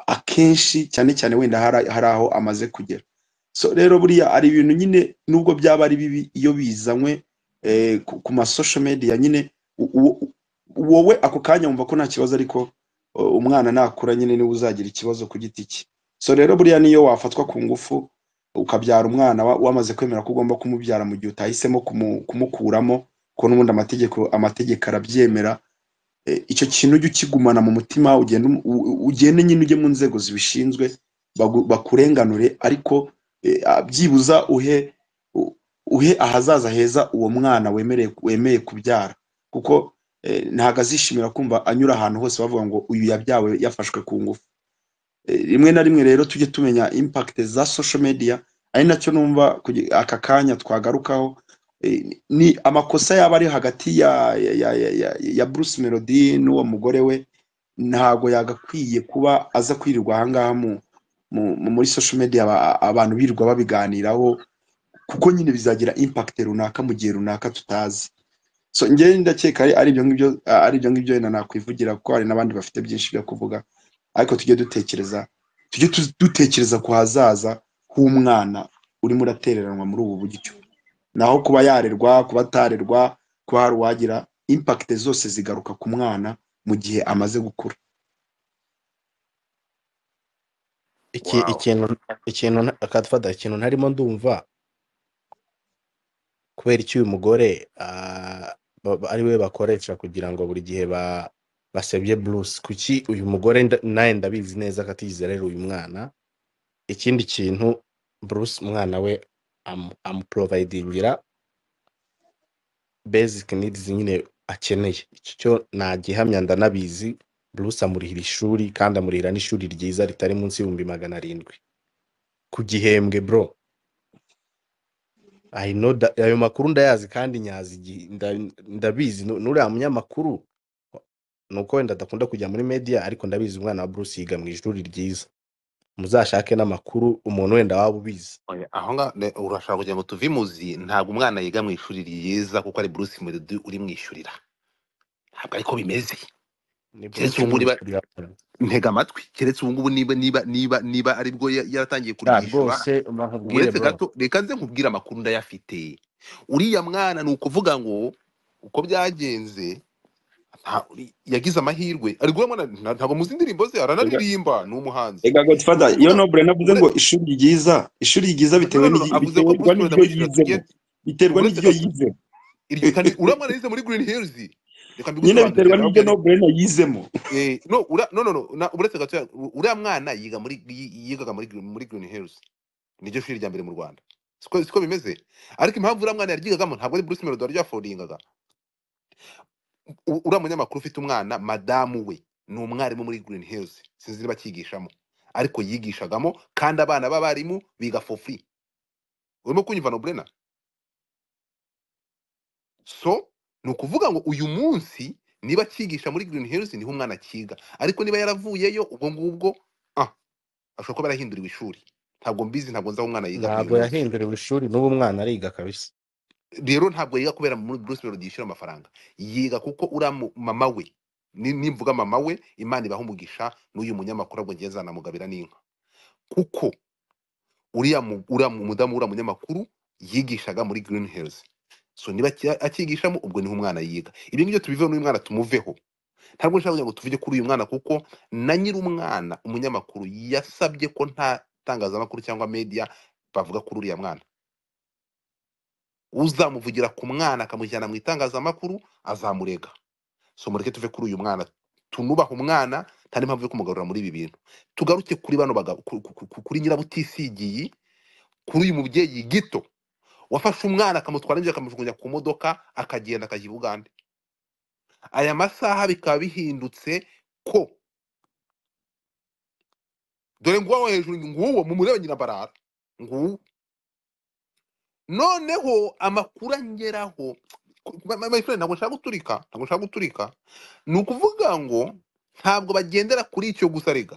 akenshi cyane cyane wenda hari hari aho amaze kugera so rero buriya hari ibintu nyine nubwo byaba ari bibi iyo bizanywe eh, ku ku ma social media nyine u- u- u- wowe ako kanya wumva ko nta kibazo ariko uh, umwana nakura nyine niwe uzagira ikibazo ku giti cye so rero buriya niyo wafatwa ku ngufu ukabyara umwana wa- wamaze kwemera ko ugomba kumubyara mu gihe utahisemo kumu- kumukuramo kuko n'ubundi amategeko amategeko arabyemera eh, icyo kintu ujye ukigumana mu mutima ugende umu- u- u- ugende nyine ujye mu nzego zibishinzwe bagu- bakurenganure ariko eh, ah, byibuza uhe u- uhe ahazaza heza uwo mwana wemereye wemeye kubyara kuko eh, ntabwo azishimira kumva anyura ahantu hose bavuga ngo uyu yabyawe yafashwe ku ngufu Eh, rimwe na rimwe rero tujye tumenya impact za social media ari nacyo numva kugi- aka kanya twagarukaho Eh, ni amakosa yaba ari hagati ya ya, ya, ya, ya, ya Bruce Melody n'uwo mugore we ntago yagakwiye kuba aza kwirirwa ahangaha mu, mu, mu- muri social media aba, abantu birirwa babiganiraho kuko nyine bizagira impact runaka mu gihe runaka tutazi so njyewe ndakeka ari ari ibyo ngibyo ah, ari ibyo ngibyo wenda nakwivugira kuko hari n'abandi bafite byinshi byo kuvuga ariko tujye dutekereza tujye tu- dutekereza ku hazaza h'umwana urimo uratereranwa muri ubu buryo naho kuba yarerwa kuba atarerwa kuba hari uwagira impact zose zigaruka ku mwana mu gihe amaze gukura iki wow ikintu ikintu nta- akadufata ikintu ntarimo ndumva kubera iki uyu mugore ah, ba- ba- ari we bakoresha kugira ngo buri gihe ba basebye Bruce kuki uyu mugore nda- nawe ndabizi neza ko atizerera uyu mwana ikindi kintu Bruce umwana we amu- amuprovidingira basic needs nyine akeneye icyo cyo nta gihamya ndanabizi Bruce amurihira ishuri kandi amurihira n'ishuri ryiza ritari munsi y'ibihumbi magana arindwi ku gihembwe bro I know that, ayo makuru ndayazi kandi nyazi igi- nda- ndabizi Nu- n'uriya munyamakuru nuko wenda adakunda kujya muri media ariko ndabizi umwana wa Bruce yiga mu ishuri ryiza muzashake n'amakuru umuntu wenda waba ubizi Oya, aho nga ne- urashaka kugira ngo tuve imuzi ntabwo umwana yiga mu ishuri ryiza kuko ari bruce melody urimwishyurira ntabwo ariko bimeze ni keretse Bruce ubu niba urimwishyurira ntega amatwi keretse ubu ngubu niba niba niba niba aribwo ya- yaratangiye Ah, kuryishyura rwose bakubwire uretse bro gato reka nze nkubwire amakuru ndayafite uriya mwana ni ukuvuga ngo uko byagenze nta- yagize amahirwe ari guhura mwana nta- ntabwo muzi indirimbo ze Ega- aranaririmba ni umuhanzi ega godfather uretse iyo kuvuga nobure navuze ure- ngo ishuri ryiza ishuri ryiza no bitewe no no no, n'igi- avuze ko biterwa bruce melody n'iryo amwishyurira yizemo tugende biterwa uretse gato n'iryo yizemo iryo kandi uriya mwana yize muri green hills reka nyine mbigusobanurire biterwa n'iryo ndababwira ni nobure yizemo eh, no ura- no no no na- uretse gato ya- uriya mwana yiga muri yigaga muri Green- muri green hills niryo shuri rya mbere mu rwanda siko siko bimeze ariko impamvu uriya mwana yaryigagamo ntabwo ari bruce melody waryafodingaga u- uriya munyamakuru ufite umwana madamu we ni umwarimu muri green hills sinzi niba akigishamo ariko yigishagamo kandi abana b'abarimu biga for free urimo kunyumva noburena so ni ukuvuga ngo uyu munsi niba akigisha muri Green Hills niho umwana akiga ariko niba yaravuyeyo ubwo ngubwo ah ashobora kuba yarahinduriwe ishuri ntabwo mbizi ntabwo nzi aho umwana yiga Green ntabwo Hills yahinduriwe ishuri n'ubu mwana ariga kabisa rero ntabwo yiga kubera muri Bruce Melody yishyura amafaranga yiga kuko uriya mu- mama we ni- nimvuga mama we Imana ibaha umugisha n'uyu munyamakuru ahubwo ngiye nzanamugabira n'inka kuko uriya mu- uriya mu- mudamu uriya munyamakuru yigishaga muri Green Hills so niba aki- akigishamo ubwo niho umwana yiga ibyo ngibyo tubiveho n'uyu mwana tumuveho ntabwo nshaka kugira ngo tuvuge kuri uyu mwana kuko na nyiri umwana umunyamakuru yasabye ko nta tangazamakuru cyangwa media bavuga kuri uriya mwana uzamuvugira ku mwana akamujyana mu itangazamakuru azamurega so mureke tuve kuri uyu mwana tunubaha umwana nta n'impamvu yo kumugarura muri ibi bintu tugaruke kuri bano bagabo ku- ku- ku- kuri nyirabutisigiye kuri uyu mubyeyi gito wafashe umwana akamutwara nibyo akamujugunya ku modoka akagenda akajya i bugande aya masaha bikaba bihindutse ko dore nguwo hejuru nguwo mumurebe nyirabarara nguwo noneho amakuru angeraho my my friend ntabwo nshaka guturika ntabwo nshaka guturika ni ukuvuga ngo ntabwo bagendera kuri icyo gusa rega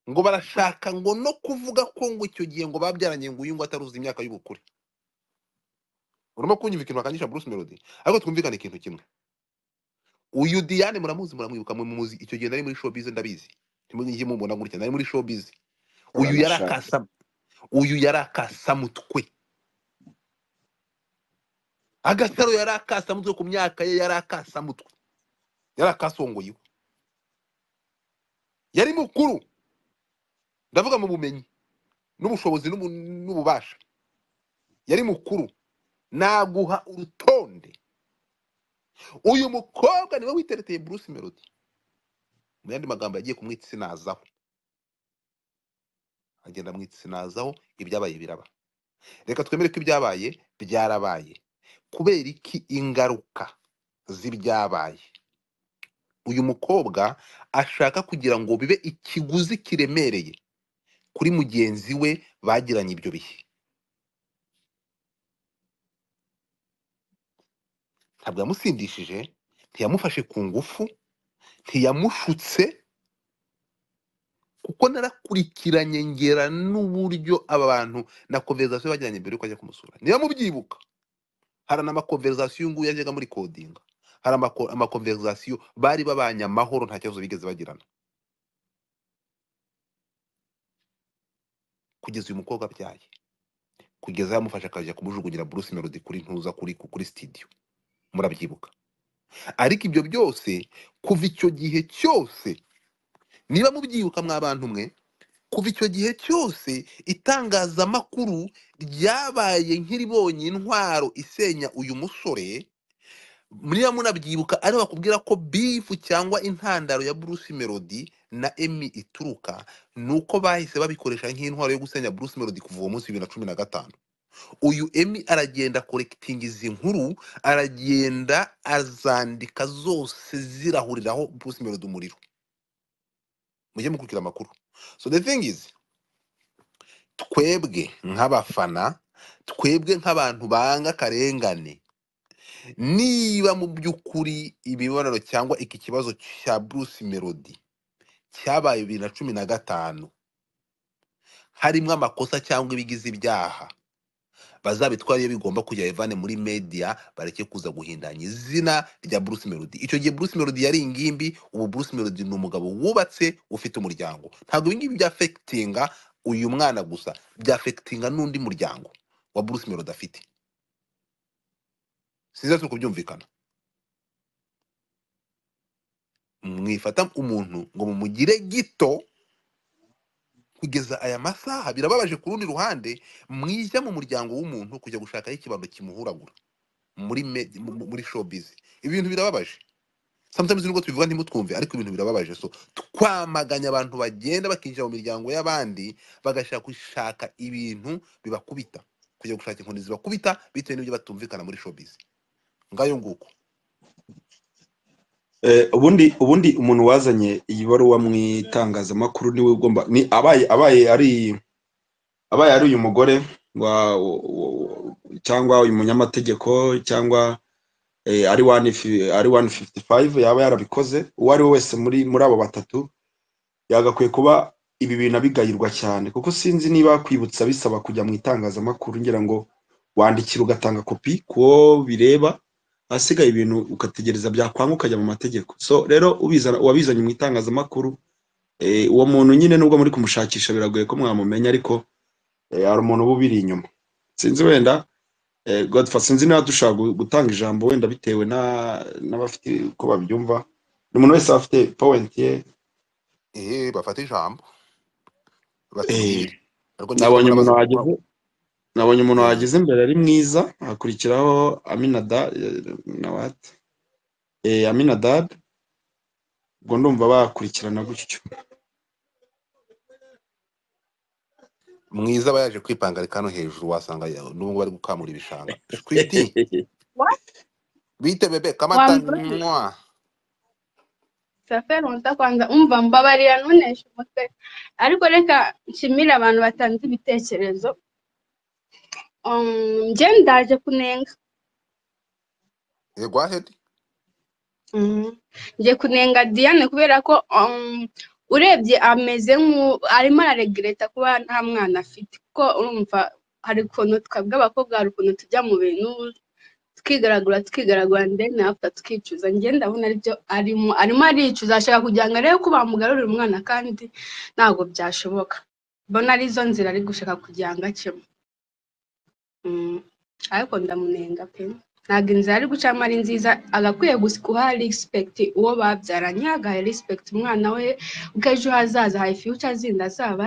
ngo barashaka ngo no kuvuga ko ngo icyo gihe ngo babyaranye ngo uyu ngo ataruzi imyaka y'ubukure urimo kunyumva ikintu bakangisha Bruce Melody ariko twumvikane ikintu kimwe uyu Diane muramuzi muramwibuka mu muzi icyo gihe nari muri showbiz ndabizi ntimujye mubona gutya nari muri showbiz uyu yari uranashaje akasa uyu yari akasamutwe agasaro yari akasamutwe ku myaka ye yari akasamutwe yari akasongoye iwe. yari mukuru ndavuga mu bumenyi n'ubushobozi n'ubu- n'ububasha yari mukuru naguha urutonde uyu mukobwa niwe witereteye Bruce Melody mu yandi magambo yagiye kumwitsinazaho agenda amwitsinazaho ibyabaye biraba reka twemere ko ibyabaye byarabaye kubera iki ingaruka z'ibyabaye uyu mukobwa ashaka kugira ngo bibe ikiguzi kiremereye kuri mugenzi we bagiranye ibyo bihe ntabwo yamusindishije ntiyamufashe ku ngufu ntiyamushutse kuko narakurikiranye ngera n'uburyo aba bantu na konverizasiyo bagiranye mbere yuko ajya kumusura niba mubyibuka hari n'amakonverizasiyo nguyu yajyaga muri kodinga hari amako- amakonverizasiyo bari babanye amahoro nta kibazo bigeze bagirana kugeza uyu mukobwa abyaye kugeza yamufashe akajya kumujugunyira Bruce Melody kuri ntuza kuri kuri studio murabyibuka ariko ibyo byose kuva icyo gihe cyose niba mubyibuka mwa bantu mwe kuva icyo gihe cyose itangazamakuru ryabaye nk'iribonye intwaro isenya uyu musore niba munabyibuka ari bakubwira ko bifu cyangwa intandaro ya Bruce Melody na Emmy ituruka nuko bahise babikoresha nk'intwaro yo gusenya Bruce Melody kuva uwo munsi bibiri na cumi na gatanu uyu Emmy aragenda korekitinga izi nkuru aragenda azandika zose zirahuriraho Bruce Melody umuriro mujye mukurikira amakuru so the thing is twebwe nk'abafana twebwe nk'abantu banga akarengane niba mu by'ukuri imibonano cyangwa iki kibazo cya Bruce Melody cyabaye bibiri na cumi na gatanu harimo amakosa cyangwa ibigize ibyaha bazabitwara iyo bigomba kujya bivane muri media bareke kuza guhindanya izina rya Bruce Melody icyo gihe Bruce Melody yari ingimbi ubu Bruce Melody ni umugabo wubatse ufite umuryango ntabwo ibi ngibi byafekitinga uyu mwana gusa byafekitinga n'undi muryango wa Bruce Melody afite sinzi turi kubyumvikana mwifata umuntu ngo mumugire gito kugeza aya masaha birababaje ku rundi ruhande mwijya mu muryango w'umuntu kujya gushakaho ikibando kimuhuragura muri me- mu- mu- muri showbiz ibi bintu birababaje sometimes nubwo tubivuga ntimutwumve ariko ibintu birababaje so twamaganya abantu bagenda bakinjira mu miryango y'abandi bagashaka gushaka ibintu bibakubita kujya gushaka inkoni zibakubita bitewe n'ibyo batumvikana muri showbiz ngayo nguko Eh, ubundi ubundi umuntu wazanye iyi baruwa mu itangazamakuru niwe ugomba ni abaye abaye ari abaye ari uyu mugore wa, wa, wa cyangwa uyu munyamategeko cyangwa eh, ari one fi- ari 155 yaba yarabikoze uwo ari we wese muri muri abo batatu yagakwiye kuba ibi bintu abigayirwa cyane kuko sinzi niba kwibutsa bisaba kujya mu itangazamakuru ngira ngo wandikira ugatanga kopi kuwo bireba ahasigaye ibintu ugategereza byakwanga ukajya mu mategeko so rero ubizana uwabizanye mu itangazamakuru eh, uwo muntu nyine nubwo muri kumushakisha biragoye ko mwamumenya ariko eh, hari umuntu uba ubiri inyuma sinzi wenda Eh, Godfather sinzi niba dushobora gu- gutanga ijambo wenda bitewe na- n'abafite uko babyumva ni umuntu wese afite point ye eh bafata ijambo Eh, basigire ariko niba nabonye mbona umuntu bazi wageze kuvuga nabonye umuntu eh wageze imbere ari mwiza hakurikiraho aminada na what eh, aminadab ubwo ndumva bakurikirana gutyo mwiza aba yaje kwipangarika hano hejuru wasanga ya- n'ubu bari gukamura ibishanga shwiti What? bite bebe kamata Wambaje? mwa Safi runza kwanza umva mbabarira ntuneshe umutwe ariko reka nshimire abantu batanze ibitekerezo Um, njye ndaje kunenga eh go ahead Mm. njye kunenga Diane kubera ko um, urebye ameze nk'u arimo araregreta kuba nta mwana afite kuko urumva hari ukuntu twebwe abakobwa hari ukuntu tujya mu bintu tukigaragura tukigaragura ndende after tukicuza njye ndabona aribyo arimo arimo aricuza ashaka kugira ngo arebe ko bamugarurira umwana kandi ntabwo byashoboka mbona arizo nzira ari gushaka kugira ngo acemo Mm. ariko ndamunenga pe ntabwo inzira ari gucamo ari nziza agakwiye gusa guha respect uwo babyaranye agaha respect umwana we kuko ejo hazaza hari future zindi azaba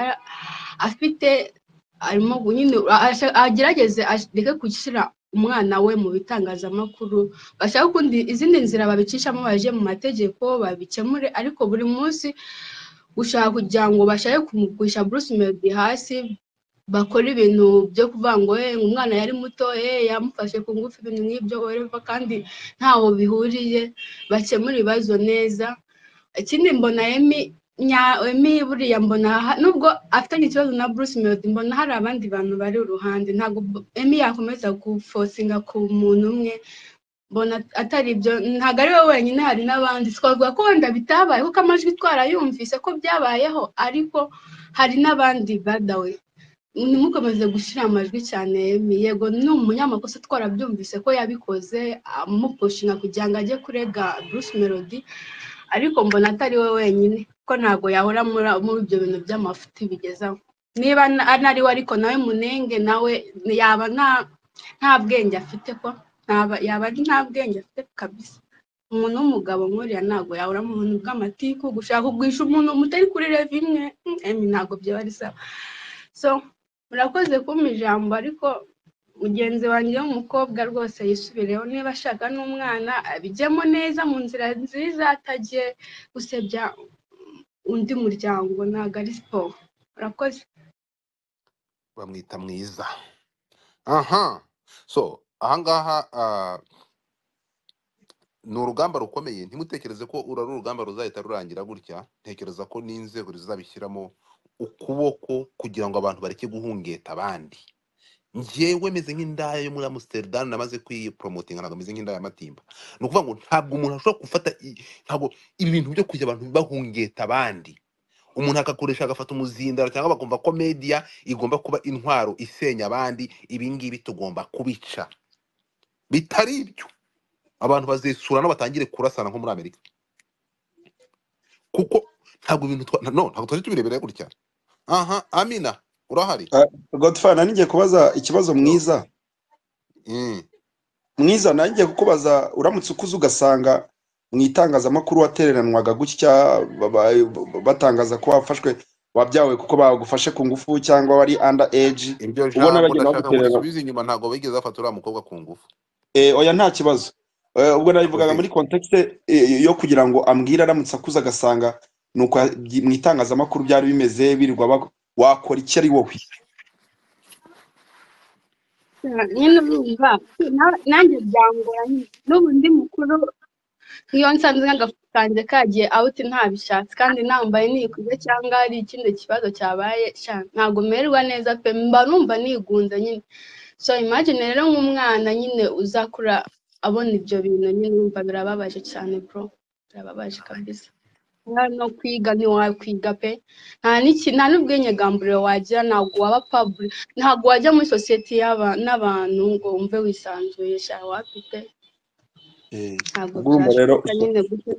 afite arimo gu- nyine asha- agerageze areke gushyira umwana we mu bitangazamakuru bashaka ukundi izindi nzira babicishamo baje mu mategeko babikemure ariko buri munsi gushaka kugira ngo bashake kumugusha Bruce Melody hasi bakora ibintu byo kuvuga ngo "Eh, umwana yari muto eh, yamufashe ku ngufu ibintu nk'ibyo whatever kandi ntaho bihuriye bakemura ibibazo neza ikindi mbona Emi nya Emi buriya mbona ha- nubwo afitanye ikibazo na Bruce Melody mbona hari abandi bantu bari uruhande ntabwo bu- Emi yakomeza gufosinga ku muntu umwe mbona atari ibyo ntabwo ari we wenyine hari n'abandi twavuga ko wenda bitabaye kuko amajwi twarayumvise ko byabayeho ariko hari n'abandi badawe ntimukomeze gushyira amajwi cyane Emi. yego ni umunyamakosa twarabyumvise ko yabikoze amupushinga kugira ngo ajye kurega Bruce Melody ariko mbona atari we wenyine ko ntabwo yahora muri muri ibyo bintu by'amafuti bigezaho niba na- anari we ariko nawe munenge nawe yaba nta nta bwenge afite ko ntaba- yaba ari nta bwenge afite kabisa umuntu w'umugabo nkuriya ntabwo yahora mu buntu bw'amatiku gushaka kugurisha umuntu mutari kuri revimwe emi ntabwo byaba ari sawa so murakoze kumpa ijambo ariko mugenzi wanjye w'umukobwa rwose yisubireho niba ashaka n'umwana abijyemo neza mu nzira nziza atajye gusebya undi muryango ntabwo ari siporo murakoze bamwita mwiza aha so ahangaha ah, ni urugamba rukomeye ntimutekereze ko uru ari urugamba ruzahita rurangira gutya ntekereza ko n'inzego zizabishyiramo ukuboko kugira ngo abantu bareke guhungeta abandi njyewe meze nk'indaya yo muri Amsterdam namaze kuyiporomotinga ntabwo meze nk'indaya y'amatimba ni ukuvuga ngo ntabwo umuntu ashobora gufata i- ntabwo ibi bintu byo kujya abantu bahungeta abandi umuntu agakoresha agafata umuzindaro cyangwa bakumva ko media igomba kuba intwaro isenya abandi ibi ngibi tugomba kubica bitari ibyo abantu bazisurana batangire kurasana nko muri amerika kuko ntabwo ibintu twa no ntabwo twari tubirebera gutya aha amina urahari Ah, Godfather nari ngiye kubaza ikibazo Yo. mwiza Mm. mwiza nanjye ngiye kukubaza uramutse ukuze ugasanga mu itangazamakuru watereranwaga gutya ba- ba- batangaza ko wafashwe wabyawe kuko bagufashe ku ngufu cyangwa wari under age iryo ubona jambo bagenda ndashaka ngo bagutererana urisubize inyuma ntabwo bigeze bafata uriya mukobwa ku ngufu Eh, oya nta kibazo Eh, ubwo nabivugaga urakoze muri contexte eh, yo kugira ngo ambwire aramutse akuze agasanga ni uko yabyi- mu itangazamakuru byari bimeze birirwa bag- wakora iki ari wowe nyine urumva na- nanjye byangora nyine n'ubu ndi mukuru nk'iyo nsanze nk'agafu kanjye kagiye awuti ntabishatse kandi nambaye nikuze cyangwa hari ikindi kibazo cyabaye sha, ntabwo mererwa neza pe mba numva nigunze nyine so imagine rero nk'umwana nyine uzakura abona ibyo bintu nyine urumva birababaje cyane bro birababaje kabisa nta no kwiga ntiwakwiga pe nta n'iki nta n'ubwinyegamburiro wagira ntabwo waba pabure ntabwo wajya muri sosiyete y'aba- n'abantu ngo wumve wisanzuye sha wapite Eh, ntabwo ubwo urumva rero byashoboka uso- nyine gutyo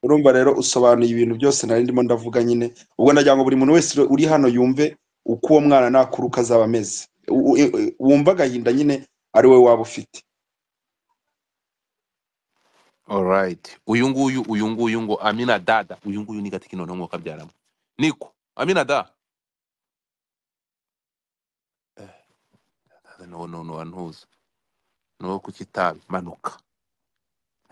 urumva rero usobanuye ibintu byose nari ndimo ndavuga nyine ubwo ndagira ngo buri muntu wese uri hano yumve uko uwo mwana nakuruka azaba ameze U- u- u- wumva agahinda nyine ari wowe waba ufite alright uyu nguyu uyu nguyu ngo amina dada uyu nguyu ni gatiki noneho mwuka byaramo niko amina da Dada, no no no antuza no kukitabi manuka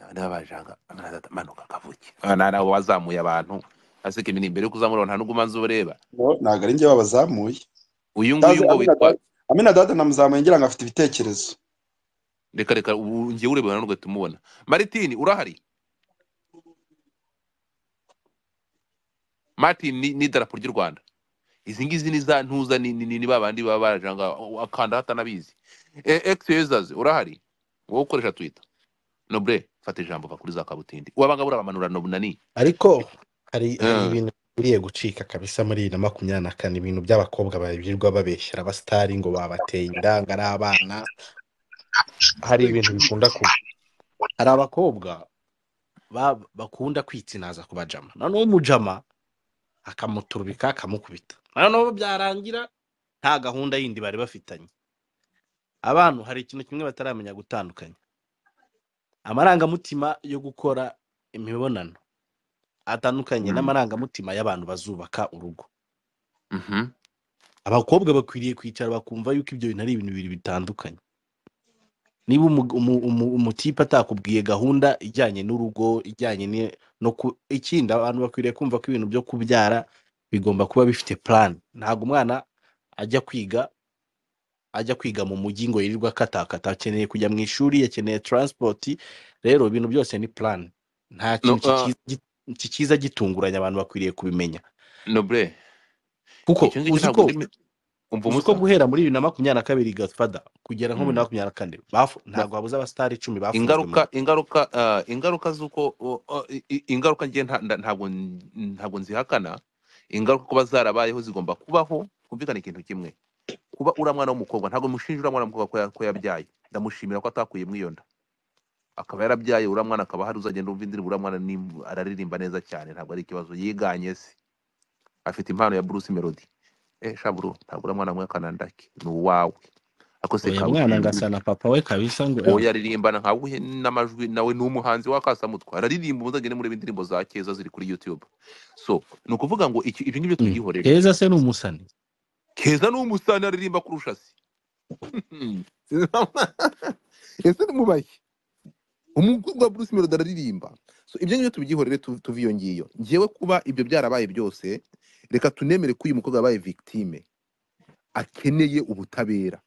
Aba niba bajanga amina dada manuka kavuke na nabo wazamuye abantu asike ibi ni imbere yo kuzamura nta n'uguma nzi ureba No, ntabwo ari njye babazamuye uyu nguyu ndazi ngo amina witwa dada amina dada namuzamuye ngira ngo afite ibitekerezo reka reka ubu ngewe ureba ntabwo tumubona maritini urahari martin ni ni idarapo ry'u rwanda izi ngizi ni za ntuza ni ni- ni- ni ba bandi baba barajanga akanda hatanabizi egisezazi urahari wowe ukoresha twita nobure fata ijambo va kuri za kabutindi wabanga burabamanura nobunani ariko hari hari Eh, ibintu biriye gucika kabisa muri bibiri na makumyabiri na kane ibintu by'abakobwa babirirwa babeshyera abasitari ngo babateye inda ngo ari abana hari ibintu bikunda kuba hari abakobwa ba- bakunda kwitsinaza ku bajama noneho umujama akamuturubika akamukubita noneho byarangira nta gahunda yindi bari bafitanye abantu hari ikintu kimwe bataramenya gutandukanya amarangamutima yo gukora imibonano atandukanye mm, n'amarangamutima y'abantu bazubaka urugo mhm. abakobwa bakwiriye kwicara bakumva yuko ibyo bintu ari ibintu bibiri bitandukanye niba umu- umu- umu- umutipe atakubwiye gahunda ijyanye n'urugo ijyanye ni- no ku ikindi abantu bakwiriye kumva ko ibintu byo kubyara bigomba kuba bifite plan ntabwo umwana ajya kwiga ajya kwiga mu mujyi ngo yirirwe akatakata akeneye kujya mu ishuri akeneye transport rero ibintu byose ni plan nta no kintu kikiza kikiza gitunguranye abantu bakwiriye kubimenya nobure kuko icyo ngicyo uzi ntabwo ko ndimi umva uzi ko umusa guhera muri bibiri na makumyabiri na kabiri gatfada kugera nko muri bibiri Mm. na makumyabiri na kane bafu- Ba- ntabwo habuze abasitari icumi bafunzwe mu ingaruka ingaruka ah, ingaruka z'uko o- o- i- i- ingaruka ngiye nta- nta- ntabwo n- ntabwo nzihakana ingaruka kuba zarabayeho zigomba kubaho kumvikana ikintu kimwe kuba uriya mwana w'umukobwa ntabwo mushinja uriya mwana w'umukobwa ko ya- ko yabyaye ndamushimira ko atakuyemo iyo nda akaba yarabyaye uriya mwana akaba hari uzagenda umva indirimbo uriya mwana ni- araririmba neza cyane ntabwo ari ikibazo yiganye se afite impano ya Bruce Melody eh shaburu ntabwo uriya mwana mwekana ndaki ni uwawe ariko se uyu mwana kaburimbo ngasa na papa we kabisa ngo uwo eh, yaririmbana nka wuhe n'amajwi nawe ni umuhanzi w'akasamutwa araririmba muzagende mureba indirimbo za keza ziri kuri YouTube so ni ukuvuga ngo iki ibyo ngibyo mm, tubyihorere keza se ni umusani keza ni umusani aririmba kurusha se ese ni mubaye umukobwa wa Bruce Melody araririmba so ibyo ngibyo tubyihorere tu- tuve iyo ngiyo ngewe kuba ibyo byarabaye byose reka tunemere ko uyu mukobwa yabaye victime akeneye ubutabera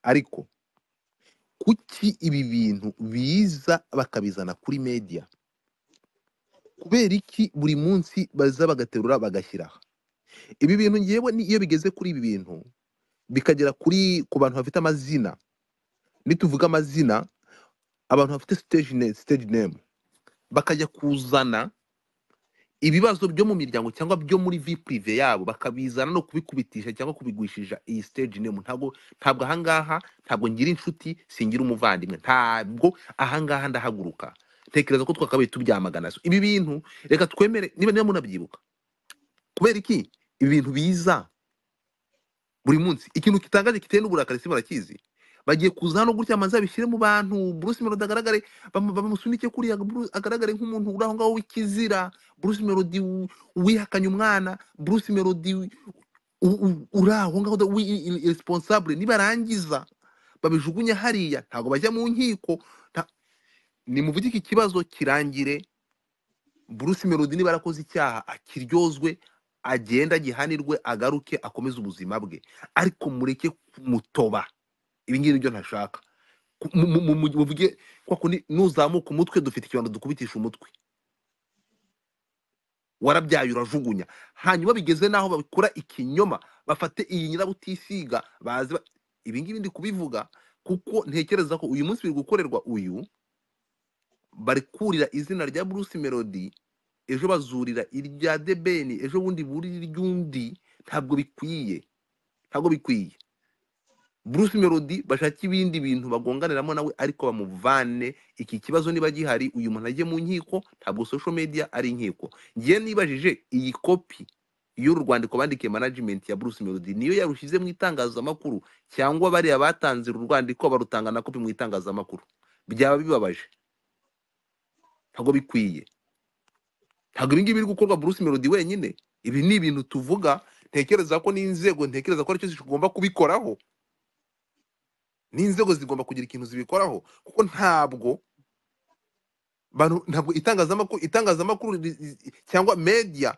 ariko kuki ibi bintu biza bakabizana kuri media kubera iki buri munsi baza bagaterura bagashyira aha? ibi bintu ngewe ni- iyo bigeze kuri ibi bintu bikagera kuri ku bantu bafite amazina nituvuga amazina abantu bafite stage name, stage name bakajya kuzana ibibazo byo mu miryango cyangwa byo muri vi purive yabo bakabizana no kubikubitisha cyangwa kubigwishisha iyi stage name ntabwo ntabwo ahangaha ntabwo ngira inshuti singira umuvandimwe ntabwo ahangaha ndahaguruka tekereza ko twakabaye tubyamagana so ibi bintu reka twemere niba niba munabyibuka kubera iki ibi bintu biza buri munsi ikintu kitangaje kiteye n'uburakari si barakizi bagiye kuza hano gutya amazi abishyire mu bantu Bruce Melody agaragare bamu- bamusunike kuriya Bruce- agaragare nk'umuntu uri aho ngaho w'ikizira Bruce Melody wi- wihakanye umwana Bruce Melody wi- u- u- uri aho ngaho da- wi- i- i- irresponsible nibarangiza babijugunye hariya ntabwo bajya mu nkiko nta- nimuvuge iki kibazo kirangire Bruce Melody niba yarakoze icyaha akiryozwe agende agihanirwe agaruke akomeze ubuzima bwe ariko mureke kumutoba ibi ngibi nibyo ntashaka Ku- mu- mu- mu- mu- muvuge kwa kundi nuzamuka umutwe dufite ikibanza dukubitisha umutwe warabyaye urajugunya hanyuma bigeze n'aho babikora ikinyoma bafate iyi nyirabutisiga baze ba- ibi ngibi ndi kubivuga kuko ntekereza ko uyu munsi biri gukorerwa uyu bari kurira izina rya bruce melody ejo bazurira irya debeni ejo bundi burira iry'undi ntabwo bikwiye ntabwo bikwiye bruce melody bashake ibindi bintu bagonganiramo nawe ariko bamuvane iki kibazo niba gihari uyu muntu ajye mu nkiko ntabwo social media ari inkiko ngiye nibajije iyi kopi y'uru rwandiko bandikiye management ya bruce melody niyo yarushyize mu itangazamakuru cyangwa bariya batanze uru rwandiko barutanga na kopi mu itangazamakuru byaba bibabaje ntabwo bikwiye ntabwo ibi ngibi biri gukorwa bruce melody wenyine ibi ni ibintu tuvuga ntekereza ko n'inzego ntekereza ko aricyo zigomba kubikoraho n'inzego zigomba kugira ikintu zibikoraho kuko ntabwo bantu- ntabwo itangazamakuru itangazamakuru ri- ri- cyangwa media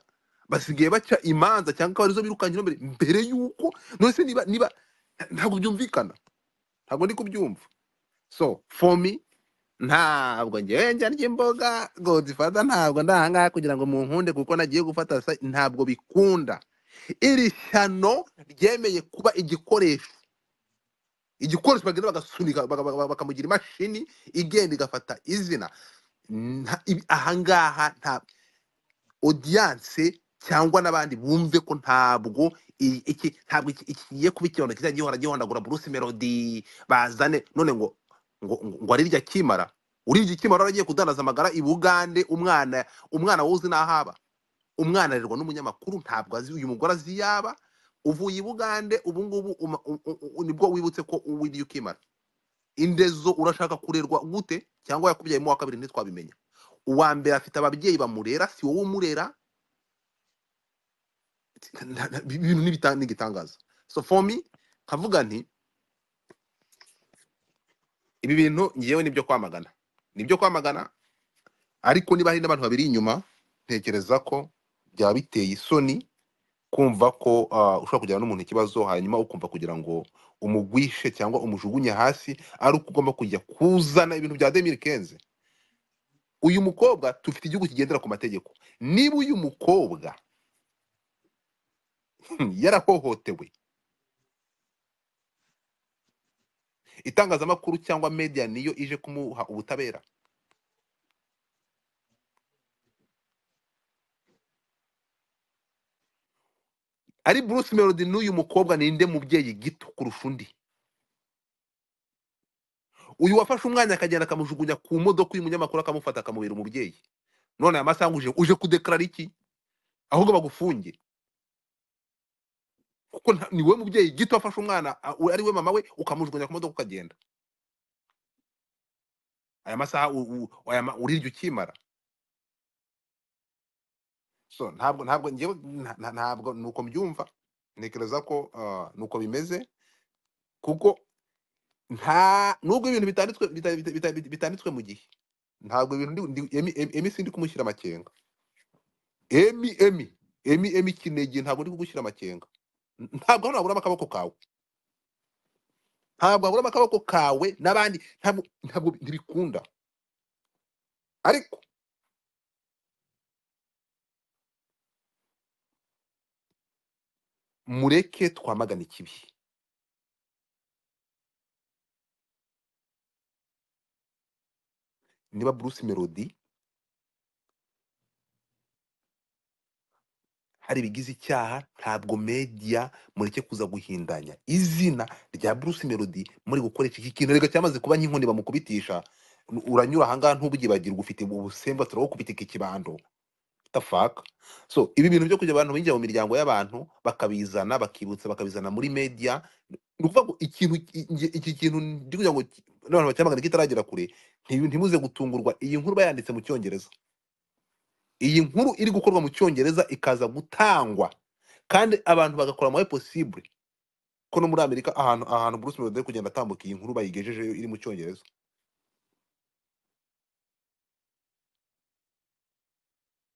basigaye baca imanza cyangwa akaba arizo birukankira mbere mbere yuko none se niba niba ntabwo byumvikana ntabwo ndi kubyumva so for me ntabwo ngewe njarya imboga godifada ntabwo ndi ahangaha kugira ngo munkunde kuko nagiye gufata sa- ntabwo bikunda iri shyano ryemeye kuba igikoresho igikoresho bagenda bagasunika baga- baga- bakamugira imashini igenda igafata izina Nta- ibi- ahangaha nta odiyanse cyangwa n'abandi bumve ko ntabwo i- iki ntabwo iki- iki kigiye kuba ikibondo kizajya gihora gihondagura bruce melody bazane none ngo ngo ngo ngo arirya kimara urirya ikimara waragiye kudandaza amagara i bugande umwana umwana wowe uzi n'ahaba umwana arerwa n'umunyamakuru ntabwo azi uyu mugore azi iyaba uvuye i bugande ubu ngubu uma- u- u- u- nibwo wibutse ko wiriye ukimara indezo urashaka kurerwa gute cyangwa yakubyayemo uwa kabiri ntitwabimenya uwa mbere afite ababyeyi bamurera si wowe umurera nta- nta- ibi bintu n'ibita- n'igitangaza so for me nkavuga nti ibi bintu ngewe nibyo kwamagana nibyo kwamagana ariko niba hari n'abantu babiri inyuma ntekereza ko byaba biteye isoni kumva ko ah, ushobora kujyana n'umuntu ikibazo hanyuma ukumva kugira ngo umugwishe cyangwa umujugunye hasi ari uko ugomba kujya kuzana ibintu bya demiri kenze uyu mukobwa tufite igihugu kigendera ku mategeko niba uyu mukobwa yarahohotewe itangazamakuru cyangwa media niyo ije kumuha ubutabera ari bruce melody n'uyu mukobwa ninde mubyeyi gito kurusha undi uyu wafashe umwanya akagenda akamujugunya ku modoka y'umunyamakuru akamufata akamubera umubyeyi none aya masaha uje uje kudekarara iki ahubwo bagufunge kuko nta- ni wowe mubyeyi gito wafashe umwana a- we- ari we mama we ukamujugunya ku modoka ukagenda aya masaha u- u- aya ma- urirya ukimara so ntabwo ntabwo ngewe nta- nta- ntabwo nuko mbyumva ntekereza ko ah, nuko bimeze kuko nta nubwo ibintu bitanditswe bita- bita- bita- bita- bitanditswe mu gihe ntabwo ibintu ndi- ndi- emi emi emi sindi kumushyira amakenga emi emi emi emi kinege ntabwo ndi kugushyira amakenga N- ntabwo hano waburamo akaboko kawe ntabwo waburamo akaboko kawe n'abandi ntabwo ntabwo ntibikunda ariko mureke twamagane ikibi niba bruce melody hari ibigize icyaha ntabwo media mureke kuza guhindanya izina rya bruce melody muri gukoresha iki kintu reka cyamaze kuba nk'inkoni bamukubitisha nu- uranyura ahangaha ntubugibagirwa ufite ubusembwa turagukubitika ikibando the fuck so ibi bintu byo kujya abantu binjira mu miryango y'abantu bakabizana bakibutsa bakabizana muri media ni ukuvuga ngo ikintu i- nge- iki kintu ndi kugira ngo ki- n'abantu bacyamagana kitaragera kure nti- ntimuze gutungurwa iyi nkuru bayanditse mu cyongereza iyi nkuru iri gukorwa mu cyongereza ikaza gutangwa kandi abantu bagakora amawe possible ko no muri amerika ahantu ahantu bruce melody ari kugenda atambuka iyi nkuru bayigejejeyo iri mu cyongereza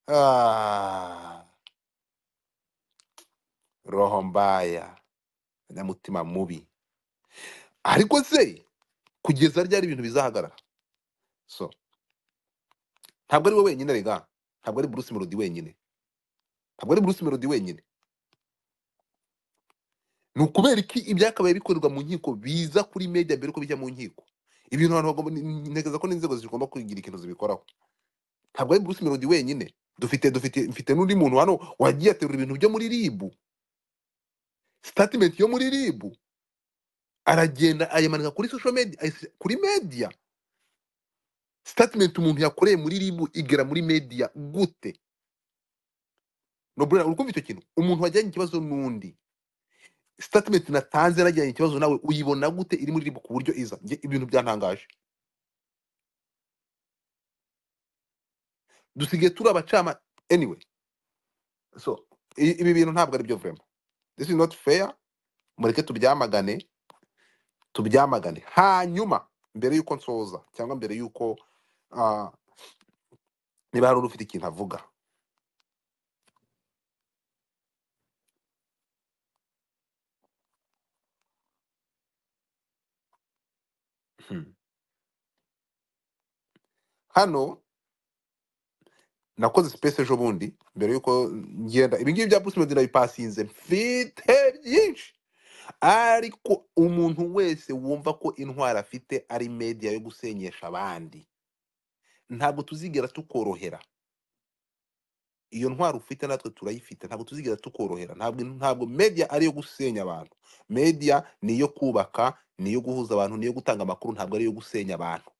ah, roho mbaya nyamutima mubi ariko se kugeza ryari ibintu bizahagarara so ntabwo ari we wenyine rega ntabwo ari bruce melody wenyine ntabwo ari bruce melody wenyine ni ukubera iki ibyakabaye bikorerwa mu nkiko biza kuri media mbere yuko bijya mu nkiko ibintu abantu bagomba ni- ni- ntekereza ko n'inzego zigomba kugira ikintu zibikoraho ntabwo ari Bruce Melody wenyine dufite dufite mfite n'undi muntu hano wagiye aterura ibintu byo muri RIB statement yo muri RIB aragenda ayamanika kuri social media ayis- kuri media statement umuntu yakoreye muri RIB igera muri media gute Nobrera uri kumva icyo kintu umuntu wajyanye ikibazo n'undi statement natanze najyanye ikibazo nawe uyibona gute iri muri RIB ku buryo iza Njye ibintu byantangaje dusigaye turi abacama anyway so i- ibi bintu ntabwo ari byo vrema this is not fair mureke tubyamagane tubyamagane hanyuma mbere y'uko nsoza cyangwa mbere y'uko ah, niba hari ufite ikintu avuga Hmm. hano nakoze space ejo bundi mbere y'uko ngenda ibi ngibi bya bruce melody nabipasinze mfite byinshi ariko umuntu wese wumva ko intwara afite ari media yo gusenyesha abandi ntabwo tuzigera tukorohera iyo ntwaro ufite natwe turayifite ntabwo tuzigera tukorohera ntabwo ntabwo media ari iyo gusenya abantu media ni iyo kubaka ni iyo guhuza abantu ni iyo gutanga amakuru ntabwo ari iyo gusenya abantu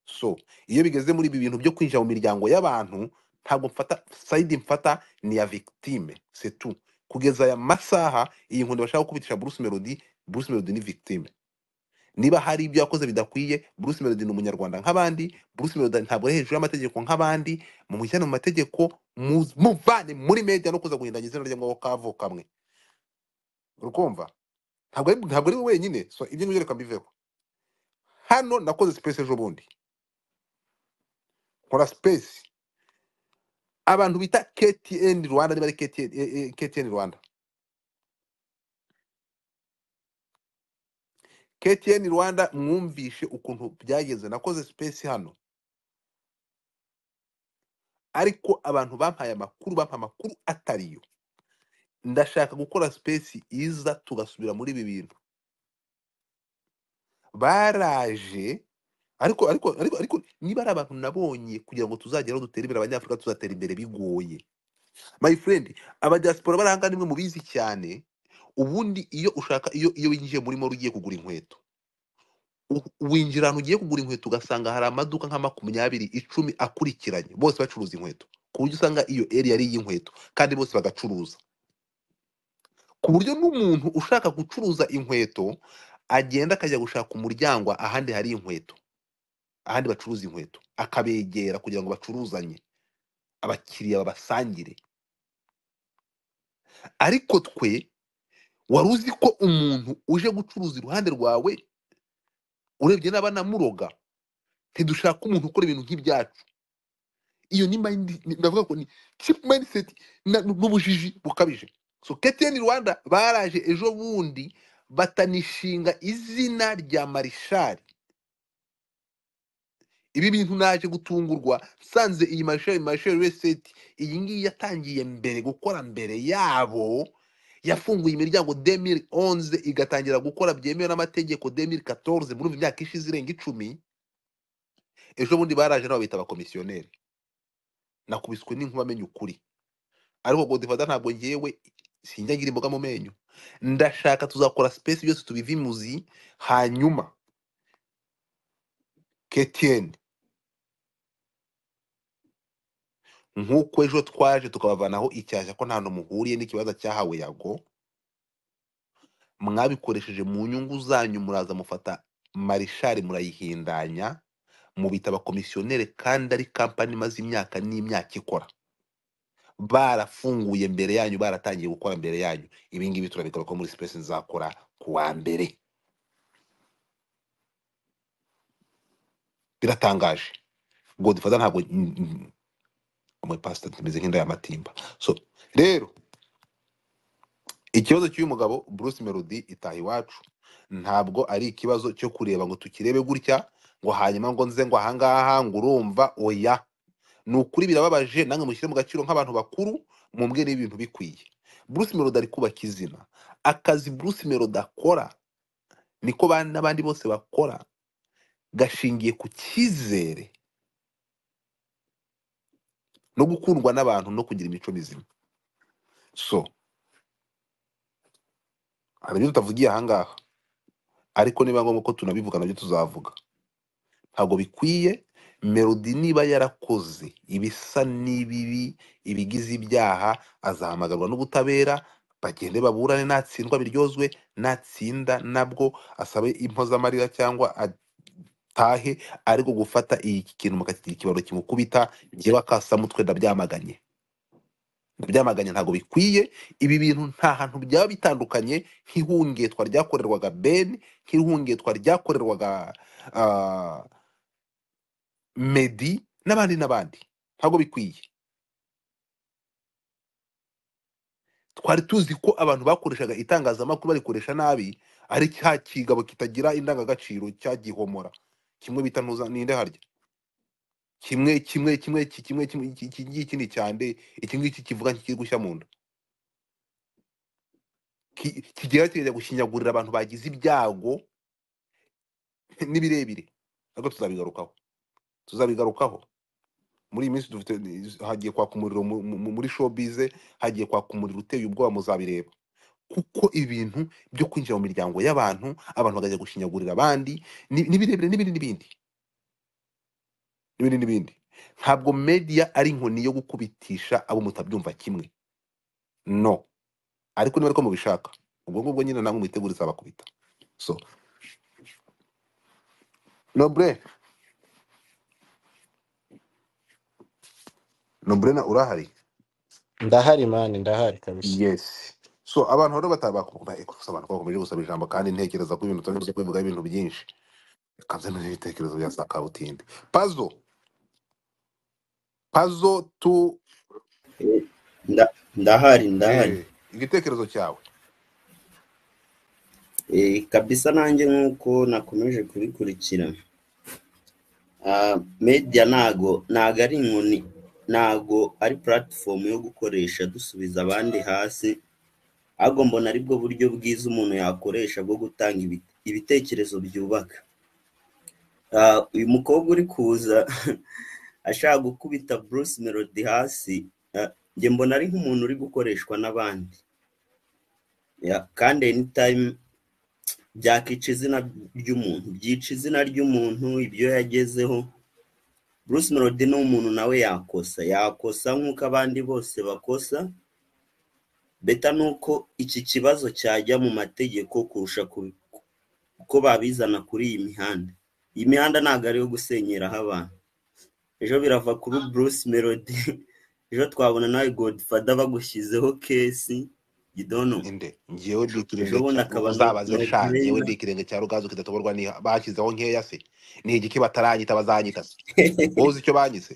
so iyo bigeze muri ibi bintu byo kwinjira mu miryango y'abantu ntabwo mfata side mfata ni ya victime c'est tout kugeza aya masaha iyi nkunda bashaka gukubitisha Bruce Melody Bruce Melody ni victime niba hari ibyo yakoze bidakwiye Bruce Melody ni umunyarwanda nk'abandi Bruce Melody ntabwo ari hejuru y'amategeko nk'abandi mu mujyane mu mategeko mu- muvane muri media no kuza guhindanya izina rye ngo kavo kamwe urukumva ntabwo ari ntabwo ari we wenyine so ibyo ngibyo reka mbiveho hano nakoze space ejo bundi nkora space abantu bita KTN Rwanda niba ari KTN, eh, eh, KTN Rwanda KTN Rwanda mwumvishe ukuntu byagenze nakoze space hano ariko abantu bampaye amakuru bampaye amakuru atariyo ndashaka gukora space iza tugasubira muri ibi bintu baraje ariko ariko ariko ariko niba ari abantu nabonye kugira ngo tuzageraho dutere imbere abanyafurika tuzatera imbere bigoye my friend abadiaspora barahanga nimwe mubizi cyane ubundi iyo ushaka iyo iyo winjiye muri mall ugiye kugura inkweto u- winjira ahantu ugiye kugura inkweto ugasanga hari amaduka nka makumyabiri icumi akurikiranye bose bacuruza inkweto ku buryo usanga iyo area ari iy'inkweto kandi bose bagacuruza ku buryo n'umuntu ushaka gucuruza inkweto agenda akajya gushaka umuryango ahandi hari inkweto ahandi bacuruza inkweto akabegera kugira ngo bacuruzanye abakiriya babasangire ariko twe wari uzi ko umuntu uje gucuruza iruhande rwawe urebye n'abanamuroga ntidushaka umuntu ukora ibintu nk'ibyacu iyo ni mind ni- ndavuga ko ni cheap mindset na- n'ubujiji bukabije so KTN Rwanda baraje ejo bundi batanishinga izina rya Marishali ibi bintu naje gutungurwa nsanze iyi marshal marshal reseti iyi ngiyi yatangiye mbere gukora mbere yabo yafunguye imiryango 2011 igatangira gukora byemewe n'amategeko 2014 muri imyaka ishize irenga icumi ejo bundi baraje nabo bita abakomisiyoneri nakubiswe n'inkuba amenya ukuri ariko godifata ntabwo ngewe sinjya ngira imboga mu menyo ndashaka tuzakora space byose tubivimuzi hanyuma ketiyeni nk'uko ejo twaje tukabavanaho icyashya ko nta hantu muhuriye n'ikibazo cyahawe yago mwabikoresheje mu nyungu zanyu muraza mufata marishari murayihindanya mubita abakomisiyoneri kandi ari kampani imaze imyaka n'imyaka ikora barafunguye mbere yanyu baratangiye gukora mbere yanyu ibi ngibi turabigaruka muri sipesi nzakora ku wa mbere biratangaje godifata ntabwo umupasita tumeze nk'inda y'amatimba so rero ikibazo cy'uyu mugabo Bruce Melody itaha iwacu ntabwo ari ikibazo cyo kureba ngo tukirebe gutya ngo hanyuma ngo nze ngo ahangaha ngo urumva oya ni ukuri birababaje nange mushyire mu gaciro nk'abantu bakuru mumbwe n'ibintu bikwiye bruce melody ari kubaka izina akazi bruce melody akora niko ba- n'abandi bose bakora gashingiye ku cyizere no gukundwa n'abantu no kugira imico mizima so hari ibyo tutavugiye ahangaha ariko niba ngombwa ko tunabivuga nabyo tuzavuga ntabwo bikwiye melody niba yarakoze ibisa n'ibibi ibigize ibyaha azahamagarwa n'ubutabera bagende baburane natsindwa biryozwe natsinda nabwo asabe impozamarira cyangwa atahe ariko gufata iyi kintu mukakigira ikibaro kimukubita njyewe akasamutwe ndabyamaganye ndabyamaganye ntabwo bikwiye ibi bintu nta hantu byaba bitandukanye nk'ihungetwa ryakorerwaga ben nk'ihungetwa ryakorerwaga ah, Meddy n'abandi n'abandi ntabwo bikwiye twari tuzi ko abantu bakoreshaga itangazamakuru barikoresha nabi ari cya kigabo kitagira indangagaciro cya gihomora kimwe bita ntuza ninde harya kimwe kimwe kimwe ki- kimwe kimwe iki iki ngiki ni cyande iki ngiki kivuga nk'ikiri gushya mu nda Ki- kigera kigera gushinyagurira abantu bagize ibyago n'ibirebire ariko tuzabigarukaho tuzabigarukaho muri iyi minsi dufite hagiye kwaka umuriro mu- mu- muri showbiz hagiye kwaka umuriro uteye ubwoba muzabireba kuko ibintu byo kwinjira mu miryango y'abantu abantu bakajya gushinyagurira abandi ni- ni birebire n'ibindi n'ibindi n'ibindi n'ibindi ntabwo media ari inkoni yo gukubitisha abo mutabyumva kimwe no ariko niba ariko mubishaka ubwo ngubwo nyine namwe mwitegure izabakubita so noble noble na urahari ndahari mani ndahari kabisa yes so abantu rero batabakumva eko gusa abantu bakomeje gusaba ijambo kandi ntekereza ko ibintu turi kubivuga ibintu byinshi kanze n'ibitekerezo bya sakabutindi pazo pazo tu Nda- ndahari ndahari eh, igitekerezo cyawe Eh, kabisa nanjye nk'uko nakomeje kubikurikira Ah, media ntago ntago ari inkoni ntago ari platform yo gukoresha dusubiza abandi hasi ahubwo mbona aribwo buryo bwiza umuntu yakoresha bwo gutanga ibi- ibitekerezo byubaka Ah, uyu mukobwa uri kuza ashaka gukubita Bruce Melody hasi ah, njye mbona ari nk'umuntu uri gukoreshwa n'abandi Ya, kandi anytime byakica izina ry'umuntu byica izina ry'umuntu ibyo yagezeho Bruce Melody ni umuntu nawe yakosa yakosa nk'uko abandi bose bakosa beta ni uko iki kibazo cyajya mu mategeko kurusha ku- uko babizana kuri iyi mihanda iyi mihanda ntabwo ari iyo gusenyeraho abantu ejo birava kuri Bruce Melody ejo twabona nawe Godfather bagushyizeho kesi gidono inde ngewe ndi ejo ikirenge bundi cya akaba no uzabaze no sha ngewe player ndi ikirenge cya rugazo kidatoborwa ni bashyizeho nkeya se ni igiki bataranyita bazanyita se wowe uzi icyo banyise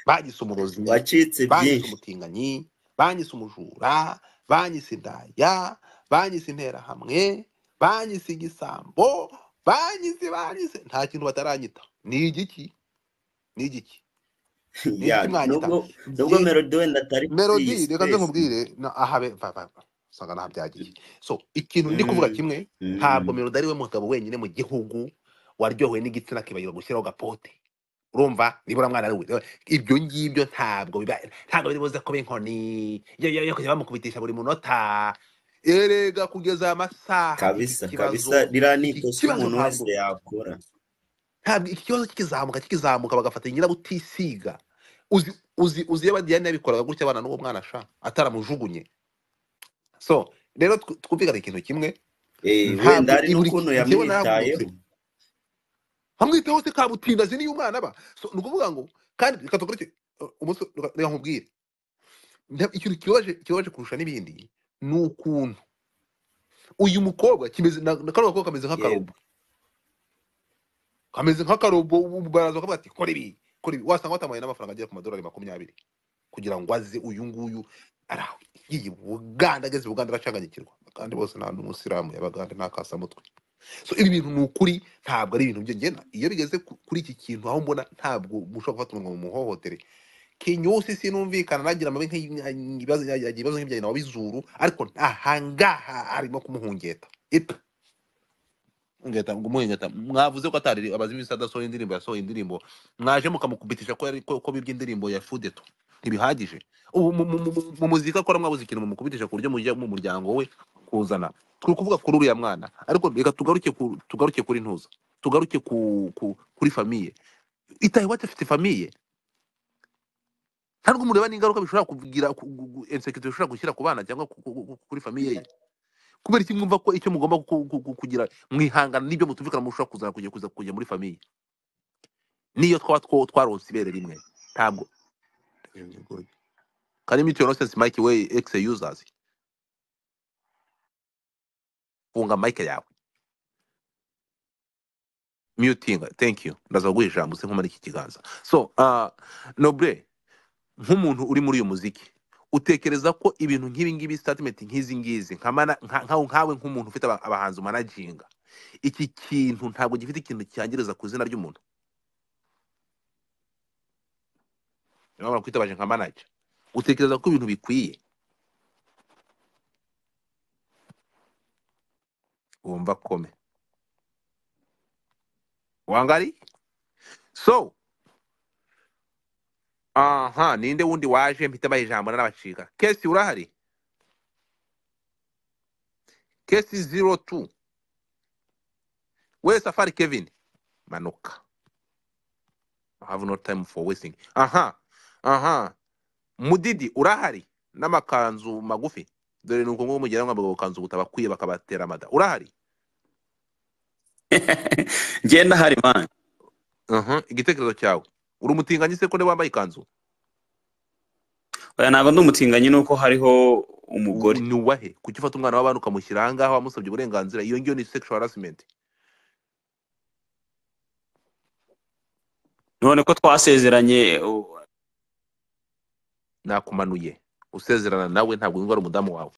banyise umurozi wacitse banyise byinshi umutinganyi banyise umujura banyise indaya banyise interahamwe banyise igisambo banyise banyise nta kintu bataranyita ni igiki ni igiki ni ya igiki mwanyita nubwo nubwo jye melody wenda atari kuri melodi iyi reka nze space nkubwire na- aha be- va- va- va, usanga naha byagiye so ikintu ndi kuvuga Mm, kimwe ntabwo mm. melodi ari we mugabo wenyine mu gihugu waryohewe n'igitsina akibagirwa gushyiraho gapote urumva nibura mwana ari we ibyo ngibyo ntabwo biba ntabwo biri buze kuba inkoni yo yo yo kujya bamukubitisha buri munota erega kugeza amasaha iki kabisa kabisa kibazo ririya ni iki ikosa kibazo umuntu wese ntabwo yakora ntabwo iki kibazo kikizamuka kikizamuka bagafata nyirabutisiga uzi uzi uzi iyo badiyane yabikoraga gutya abana n'uwo mwana sha ataramujugunye so rero tw- twumvikane ikintu kimwe Eh, wenda ntabwo hari iburi n'ukuntu njyewe naravunutse yamwitayeho hamwitaho se kabutinda azi niyo umwana aba so ni ukuvuga ngo kandi reka dukore iki- umunsi reka reka nkubwire nta- ikintu kibabaje kibabaje kurusha n'ibindi ni ukuntu uyu mukobwa kimeze na na kano gakobwa kameze yego nk'akarobo kameze nk'akarobo ubu baraza bakavuga ati kora ibi kora ibi wasanga watamuhaye n'amafaranga agera ku madolari makumyabiri kugira ngo aze uyu nguyu araho yiyi buganda ageze buganda aracanganyikirwa kandi bose nta n'umusilamu yabaganda ntakasamutwe so ibi bintu ni ukuri ntabwo ari ibintu byongera iyo bigeze ku- kuri iki kintu aho mbona ntabwo mushobora gufata umuntu ngo mumuhohotere kinyusi sinumvikana nagira amabi nk'ibibazo ibibazo nk'ibya nawe bizuru ariko ahangaha arimo kumuhungeta ipa ngahita kumuhungeta mwavuze ko atari abazimu bisa adasohoye indirimbo yasohoye indirimbo mwaje mukamukubitisha ko yari- ko ko bibye indirimbo ya fudeto ntibihagije ubu mu mu- mu- mu muziki akora mwabuze ikintu mumukubitisha ku buryo mujya mu muryango we kuzana turi kuvuga kuri uriya mwana ariko reka tugaruke ku- tugaruke kuri ntuza tugaruke ku- ku- kuri famiye itaye wati afite famiye ntabwo mureba n'ingaruka bishobora kugira insekirite bishobora gushyira ku bana cyangwa ku- ku- ku- kuri famiye ye kubera iki mwumva ko icyo mugomba ku- ku- ku- kugira mwihangana n'ibyo mutumvikana mushobora kuzana kujya kuza kujya muri famiye niyo twaba two twaronse ibere rimwe ntabwo karimo itiyo nonsense mike we exe users funga mike yawe mutinga thank you ndaza guha ijambo sinkomane iki kiganza so uh, noble nk'umuntu uri muri uyu muziki utekereza ko ibintu nk'ibi ngibi statement nk'izi ngizi nka mana- nka- nka- nkawe nk'umuntu ufite aba- abahanzi umanaginga iki kintu ntabwo gifite ikintu cyangiriza ku izina ry'umuntu niyo mpamvu nakwitabaje nka manager utekereza ko ibintu bikwiye wumva kome wangari so aha ninde wundi waje mpita abaha ijambo n'abacika kesi urahari kesi zero two we safari kevin manuka I have no time for wasting aha aha mudidi urahari n'amakanzu magufi dore ni ukungugu mugira ngo amakanzu butabakwiye bakabatera amada urahari ngenda hari mani Aha, igitekerezo cyawe uri umutinganyi se ko niwe wambaye ikanzu oya ntabwo ndi umutinganyi nuko hariho umugore ni uwahe kuki ufata umwana w'abana ukamushyira ahangaha wamusabye uburenganzira iyo ngiyo ni sexual harassment none ko twasezeranye u- nakumanuye usezerana nawe ntabwo wumva ari umudamu wawe